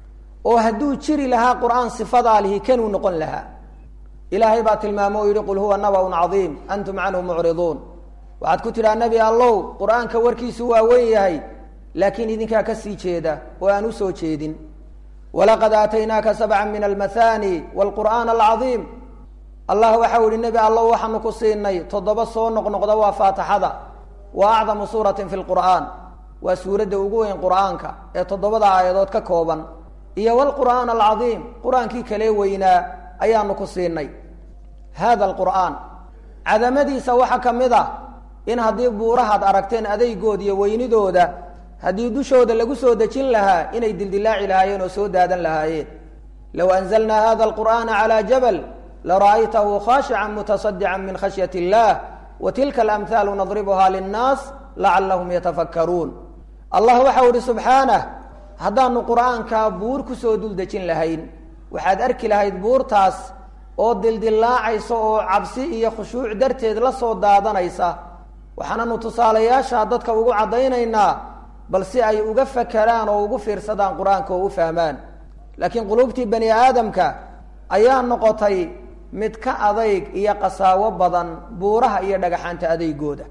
oo hadduu jiri lahaa qur'aan sifadaa lihi kanuu noqon lahaa ilaahay baa tilmaamo o yidhi qul huwa nabaun cadiim antum canhu mucriduun waxaad ku tidhaha nebi allow qur'aanka warkiisu waa weyn yahay laakiin idinkaa ka sii jeeda oo aan usoo jeedin walaqad aataynaaka sabcan min almathani wlqur'aan alcadiim allah waxau ihi nebi allow waxaanu ku siinay toddoba soo noqnoqda waa faatixada wa acdamu suuratin fi lqur'aan waa suuradda ugu weyn qur'aanka ee toddobada aayadood ka kooban iyo wlqur'aan alcadiim qur-aankii kale weynaa ayaanu ku siinay hada alqur'aan cadamadiisa waxaa ka mid ah in haddii buurahaad aragteen adaygood iyo weynidooda haddii dushooda lagu soo dejin lahaa inay dildilaaci lahaayeen oo soo daadan lahaayeen low anzalnaa hada alqur'aana calaa jabal lara'aytahu khaashican mutasadican min khashyat illah wa tilka alamhaalu nadribuha linnaas lacalahum yatafakkaruun allah waxau ihi subxaanah haddaanu qur'aankaa buur kusoo dul dejin lahayn waxaad arki lahayd buurtaas oo dildilaacaysa oo cabsi iyo khushuuc darteed la soo daadanaysa waxaananu tusaalayaasha dadka ugu caddaynaynaa bal si ay uga fakeraan oo ugu fiirsadaan qur-aanka oo u fahmaan laakiin quluubtii bani aadamka ayaa noqotay mid ka adayg iyo qasaawo badan buuraha iyo dhagaxaanta adeygooda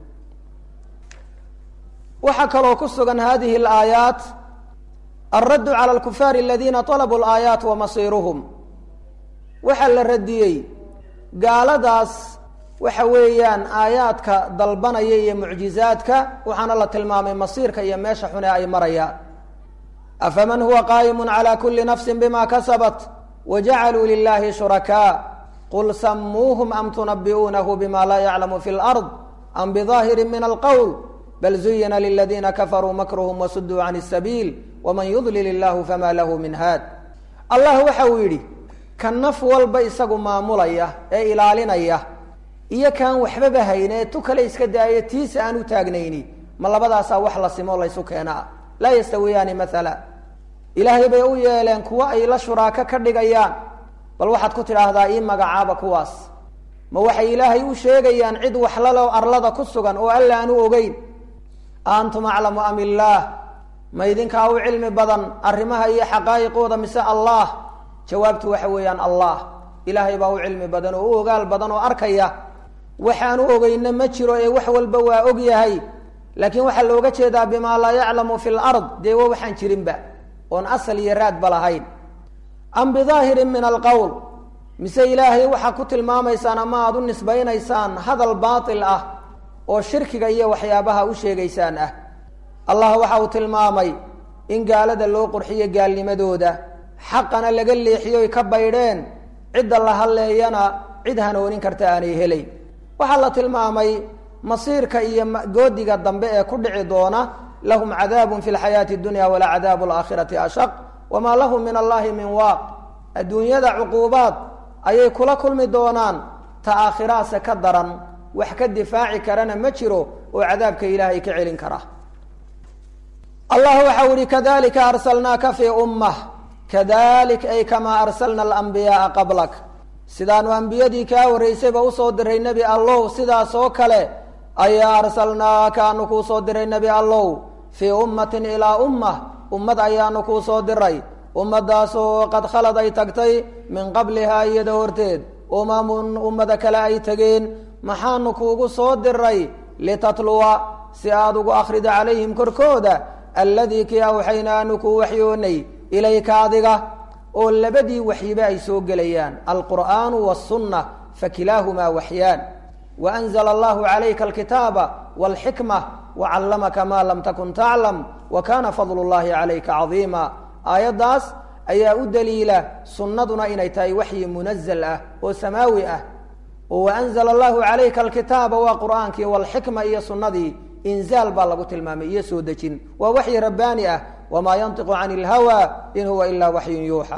waxaa kaloo ku sugan hadihi alaayaat alraddu cala alkufaari aladiina talabuu alaayaat wa masiiruhum waxaa la radiyey gaaladaas waxa weeyaan aayaadka dalbanaya iyo mucjizaadka waxaana la tilmaamay masiirka iyo meesha xune ay marayaan afaman huwa qaa'imu cala kuli nafsi bima kasabat wajacaluu lilahi shurakaa qul samuuhum am tunabi'uunahu bima laa yaclamu fi lard am bidaahirin min alqowl bal zuyina liladiina kafaruu makruhum wasuduu can sabiil waman yudlil illahu fama lahu min haad allah waxa uu yidhi ka naf walba isagu maamulaya ee ilaalinaya iyo kaan waxbaba hayne ee tu kale iska daayo tiisa aan u taagnayni ma labadaasaa wax la simo laysu keenaa laa yastawiyaani maala ilaahay bay u yeeleen kuwo ay la shuraako ka dhigayaan bal waxaad ku tidhaahdaa ii magacaaba kuwaas ma waxay ilaahay u sheegayaan cid waxlalo arlada ku sugan oo alla aan u ogeyn antum aclamu am illaah ma idinkaa u cilmi badan arrimaha iyo xaqaa'iqooda mise allah jawaabtu waxa weeyaan allah ilaahay baa u cilmi badan oo u ogaal badan oo arkaya waxaanu ogeyna ma jiro ee wax walba waa og yahay laakiin waxaa looga jeedaa bimaa laa yaclamu fi lard dee wa waxaan jirinba oon asal iyo raadba lahayn am bidaahirin min alqowl mise ilaahay waxaa ku tilmaamaysaan ama aada u nisbaynaysaan hadal baatil ah oo shirkiga iyo waxyaabaha u sheegaysaan ah allah waxa uu tilmaamay in gaalada loo qurxiyo gaalnimadooda xaqana laga leexiyoy ka baydheen cidda la hadleeyana cid hanoonin karta aanay helayn waxaa la tilmaamay masiirka iyo goodiga dambe ee ku dhici doona lahum cadaabun fi lxayaati dunya wala cadaabu alaakhirati ashaq wamaa lahum min allahi min waaq adduunyada cuquubaad ayay kula kulmi doonaan ta aakhiraase ka daran wax ka difaaci karana ma jiro oo cadaabka ilaahay ka celin kara allah waxau ihi kadalika arsalnaaka fii ummah kadalik ay kamaa arsalna alambiyaaa qablak sidaanu ambiyadii kaa horreysayba usoo diray nebi allow sidaas oo kale ayaa arsalnaaka aanu kuu soo diray nebi allow fii ummatin ilaa ummah ummad ayaanu kuu soo diray ummadaasoo qad khalad ay tagtay min qablihaa iyada horteed umamun ummada kale ay tegeen maxaanu kuugu soo diray litatluwa si aada ugu akhrida calayhim korkooda alladii kii awxaynaa aanu kuu waxyoonay ilayka adiga oo labadii waxyiba ay soo gelayaan alqur'aanu wasunna fakilaahumaa waxyaan waanzla allahu calayka alkitaaba walxikma wacallamaka maa lam takun taclam wa kana fadlu llahi calayka cadiima aayaddaas ayaa u daliila sunnaduna inay tahay waxyi munazal ah oo samaawi ah oo waanzla allahu calayka alkitaaba waa qur'aankii walxikma iyo sunnadii inzaal baa lagu tilmaamay iyo soo dejin waa waxyi rabbaani ah wamaa yantiqu can ilhawa in huwa ilaa waxyun yuuxa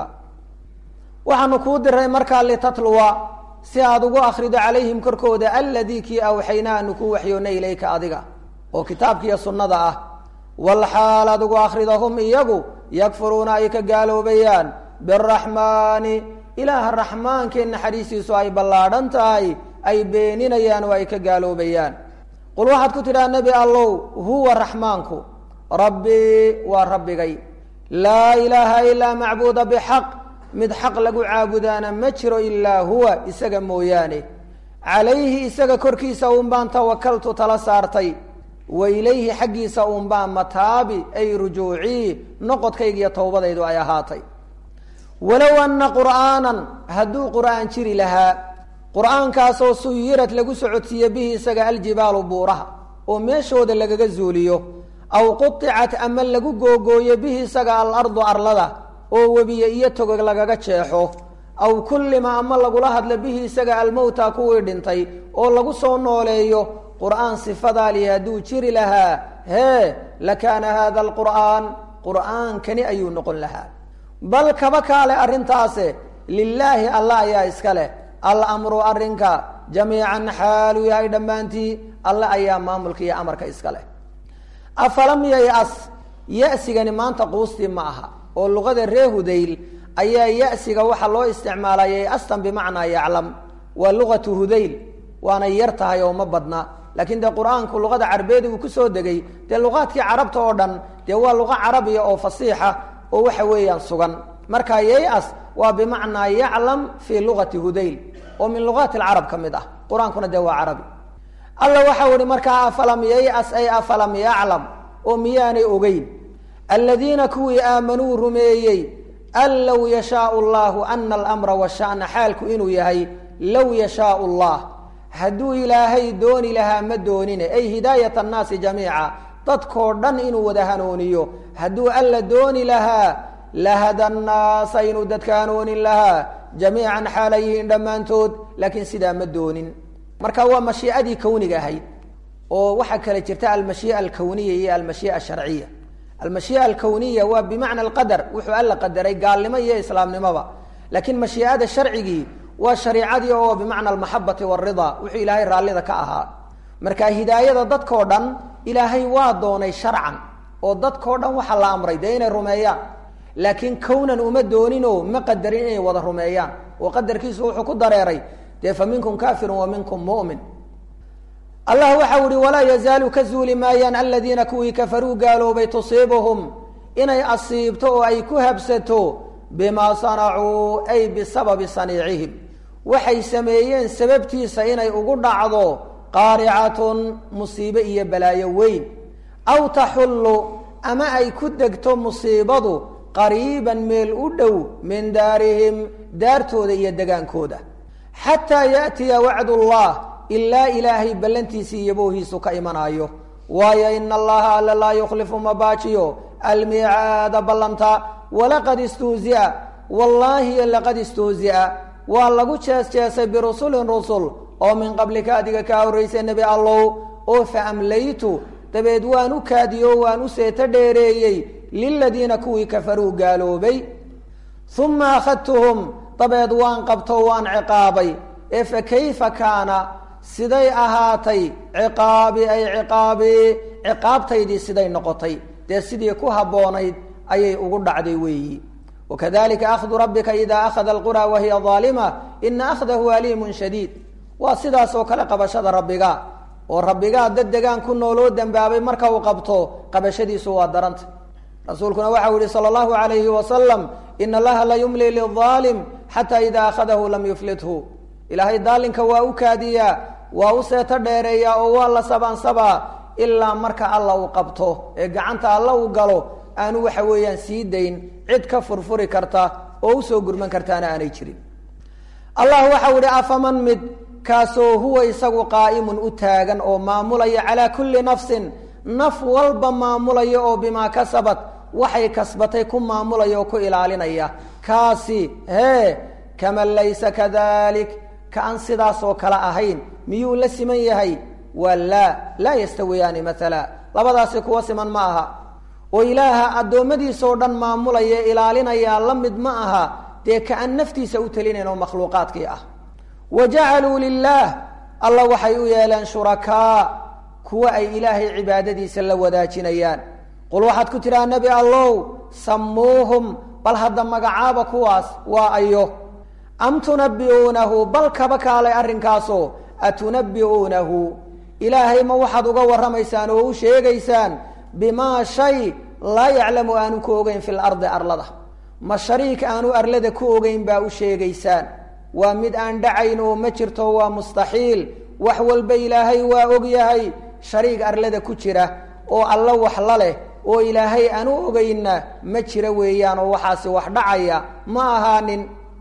waxaanu kuu diray markaa litatluwa si aad ugu akrido calayhim korkooda aladii kii awxaynaa aanu kuu waxyoona ilayka adiga oo kitaabkiiyo sunnada ah walxaal aad ugu akrido hum iyagu yakfuruuna ay ka gaaloobayaan biraxmaani ilaaha raxmaankee naxariistiisu ay ballaadhan tahay ay beeninayaan oo ay ka gaaloobayaan qul waxaad ku tidhaha nebi allow huwa raxmaanku rabbii waa rabbigay laa ilaaha ilaa macbuuda bixaq mid xaq lagu caabudaana ma jiro ilaa huwa isaga mooyaane calayhi isaga korkiisa uun baan tawakaltu tala saartay wa ilayhi xaggiisa uun baan mataabi ay rujuucii noqodkaygiiyo towbadaydu ay ahaatay walow anna qur'aanan hadduu qur'aan jiri lahaa qur'aankaasoo suyirad lagu socodsiiye bihi isaga aljibaalu buuraha oo meeshooda lagaga zuuliyo aw quطicat ama lagu googooyo bihi isaga alardu arlada oo webiye iyo togog lagaga jeexo aw kullima ama lagula hadlo bihi isaga almowta kuwii dhintay oo lagu soo nooleeyo qur'aan sifadaali hadduu jiri lahaa hee lakaana hada alqur'aan qur'aankani ayuu noqon lahaa bal kaba kaale arrintaase lilaahi allah ayaa iska leh alamru arrinka jamiican xaaluu yahay dhammaantii alle ayaa maamulka iyo amarka iska leh afalam yay-as ya-sigani maanta quustii ma aha oo luqada ree hudayl ayaa ya-siga waxaa loo isticmaalaa yay-astan bimacnaa yaclam waa luqatu hudayl waanay yar tahay oo ma badna laakiin dee qur-aanku luqada carabeedi uu kusoo degay dee luqaadkii carabta oo dhan dee waa luqa carabiya oo fasiixa oo waxa weeyaan sugan marka yay-as waa bimacnaa yaclam fii luqati hudayl oo min luqaati alcarab ka mid ah qur-aankuna dee waa carabi alla waxau ihi markaa afalam yay-as ay afalam yaclam oo miyaanay ogeyn aladiina kuwii aamanuu rumeeyey an low yashaau llahu ana alamra washana xaalku inuu yahay low yashaau llah hadduu ilaahay dooni lahaa ma doonine ay hidaayat annaasi jamiica dadkoo dhan inuu wada hanuuniyo hadduu alla dooni lahaa lahada nnaasa inuu dadka hanoonin lahaa jamiican xaalay yihiin dhammaantood laakiin sidaa ma doonin marka waa mashiiadii kawniga ahayd oo waxaa kale jirta almashiia alkawniya iyo almashiia asharciya almashiia alkawniya waa bimacna alqadar wuxuu alla qadaray gaalnimo iyo islaamnimoba laakiin mashiiada sharcigii waa shariicadii oo bimacna almaxabati waridaa wuxuu ilaahay raallida ka ahaa marka hidaayada dadkoo dhan ilaahay waa doonay sharcan oo dadkoo dhan waxaa la amray dee inay rumeeyaan laakiin kownan uma dooninoo ma qadarin inay wada rumeeyaan oo qadarkiisu wuxuu ku dareeray dee fa minkum kafirun wa minkum mu'min allah waxau ihi walaa yazaalu ka zuuli maayaan aladiina kuwii kafaruu gaaloobay tusiibuhum inay asiibto oo ay ku habsato bimaa sanacuu ay bisababi saniicihim waxay sameeyeen sababtiisa inay ugu dhacdo qaaricatun musiibe iyo balaayo weyn aw taxullu ama ay ku degto musiibadu qariiban meel u dhow min daarihim daartooda iyo degaankooda xataa yaatiya wacdullah ilaa ilaahay ballantiisii iyo boohiisu ka imanaayo waayo ina allaha alla laa yukhlifu mabaajiyo almiicaada ballanta walaqad istuuzi'a wallaahi laqad istuuzi'a waa lagu jees jeesay birusulin rusul oo min qablika adiga kaa horraysay nebi allow oo fa amlaytu dabeed waan u kaadiyo waan u seeto dheereeyey liladiina kuwii kafaruu gaaloobay uma akhadtuhum dabeed waan qabto waan ciqaabay ee fa kayfa kaana siday ahaatay ciqaabi ay ciqaabii ciqaabtaydii siday noqotay dee sidii ku habboonayd ayay ugu dhacday weeyi wakadalika akhdu rabbika ida akhada alqura wahiya aalima ina akhdahu aliimun shadiid waa sidaas oo kale qabashada rabbiga oo rabbigaa dad degaan ku nooloo dembaabay marka uu qabto qabashadiisu waa daranta rasuulkuna waxau yihi sala allahu alayhi wasalam ina allaha la yumli liaalim xata ida akhadahu lam yuflithu ilaahay daalinka waa u kaadiyaa waa u seeto dheereeyaa oo waa la sabaansabaa ilaa marka alla uu qabto ee gacanta alla uu galo aanu waxa weeyaan sii dayn cid ka furfuri karta oo usoo gurman kartaana aanay jirin allah waxau ihi afaman mid kaasoo huwa isagu qaa'imun u taagan oo maamulaya calaa kulli nafsin naf walba maamulaya oo bimaa kasabat waxay kasbatay ku maamulaya oo ku ilaalinaya kaasi hee kaman laysa kadalik ka aan sidaasoo kale ahayn miyuu la siman yahay waa laa laa yastawiyaani maala labadaasi kuwa siman ma aha oo ilaaha addoommadiisoo dhan maamulaya ilaalinayaa la mid ma aha dee ka aan naftiisa u telinayn oo makhluuqaadkii ah wa jacaluu lilaah alla waxay u yeeleen shurakaa kuwa ay ilaahay cibaadadiisa la wadaajinayaan qul waxaad ku tidhaha nebi allow sammuuhum bal hadda magacaaba kuwaas waa ayo am tunabbi'uunahu bal kaba kaalay arrinkaasoo atunabbi'uunahu ilaahay ma waxaad uga warramaysaan oo u sheegaysaan bimaa shay laa yaclamu aanu ku ogeyn fi lardi arlada ma shariik aanu arlada ku ogeyn baa u sheegaysaan waa mid aan dhacayn oo ma jirto waa mustaxiil wax walba ilaahay waa og yahay shariig arlada ku jira oo alla wax la leh oo ilaahay aanu ogeynna ma jira weeyaan oo waxaasi wax dhacaya ma ahaanin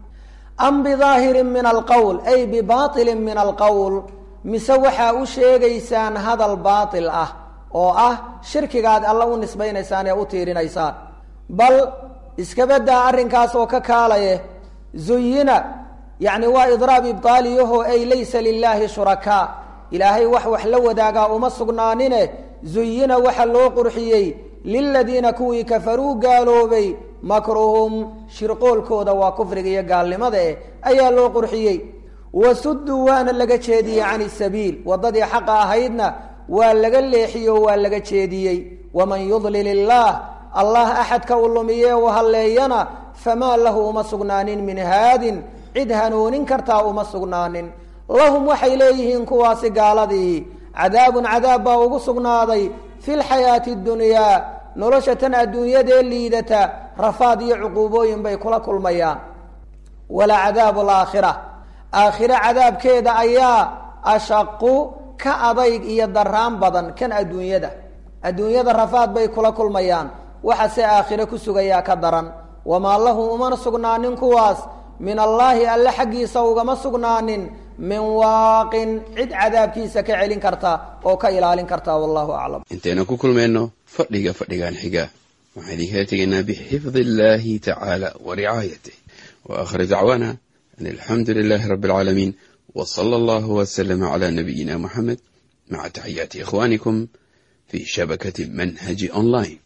am bidaahirin min alqowl ay bibailin min alqowl mise waxaa u sheegaysaan hadal baatil ah oo ah shirkigaad alla u nisbaynaysaan ee u tiirinaysaan bal iskabadaa arrinkaas oo ka kaalaye zuyina yacni waa idraab ibtaaliyaho ay laysa lilaahi shurakaa ilaahay wax wax la wadaagaa uma sugnaanine zuyina waxa loo qurxiyey liladiina kuwii kafaruu gaaloobay makruhum shirqoolkooda waa kufriga iyo gaalnimada eh ayaa loo qurxiyey wasuduu waana laga jeediyey cani sabiil waddadii xaqa ahaydna waa laga leexiyey oo waa laga jeediyey waman yudlil illaah allah axadka u lumiye u halleeyana famaa lahu uma sugnaanin min haadin cid hanuunin kartaa uma sugnaanin lahum waxay leeyihiin kuwaasi gaaladii cadaabun cadaab baa ugu sugnaaday fi lxayaati اdunyaa nolosha tan adduunyadee liidata rafaad iyo cuquubooyin bay kula kulmayaan wala cadaabu alaakhira aakhire cadaabkeeda ayaa ashaqu ka adayg iyo daraan badan kan adduunyada adduunyada rafaad bay kula kulmayaan waxase aakhire ku sugayaa ka daran wamaa lahu umana sugnaanin kuwaas min allaahi alle xaggiisa ugama sugnaanin min waaqin cid cadaabkiisa ka celin karta oo ka ilaalin karta wallahu aclam intaynu ku kulmayno fadhiga fadhigan xiga waxaan idinkala tegaynaa bixifdi illahi tacaala wa ricaayatih wa aakhir dacwaana an alxamdu lilahi rabbi alcaalamiin w sala allahu waslama cala nabiyina muxamed maca taxiyaati ikhwanikum fi shabakati manhaji online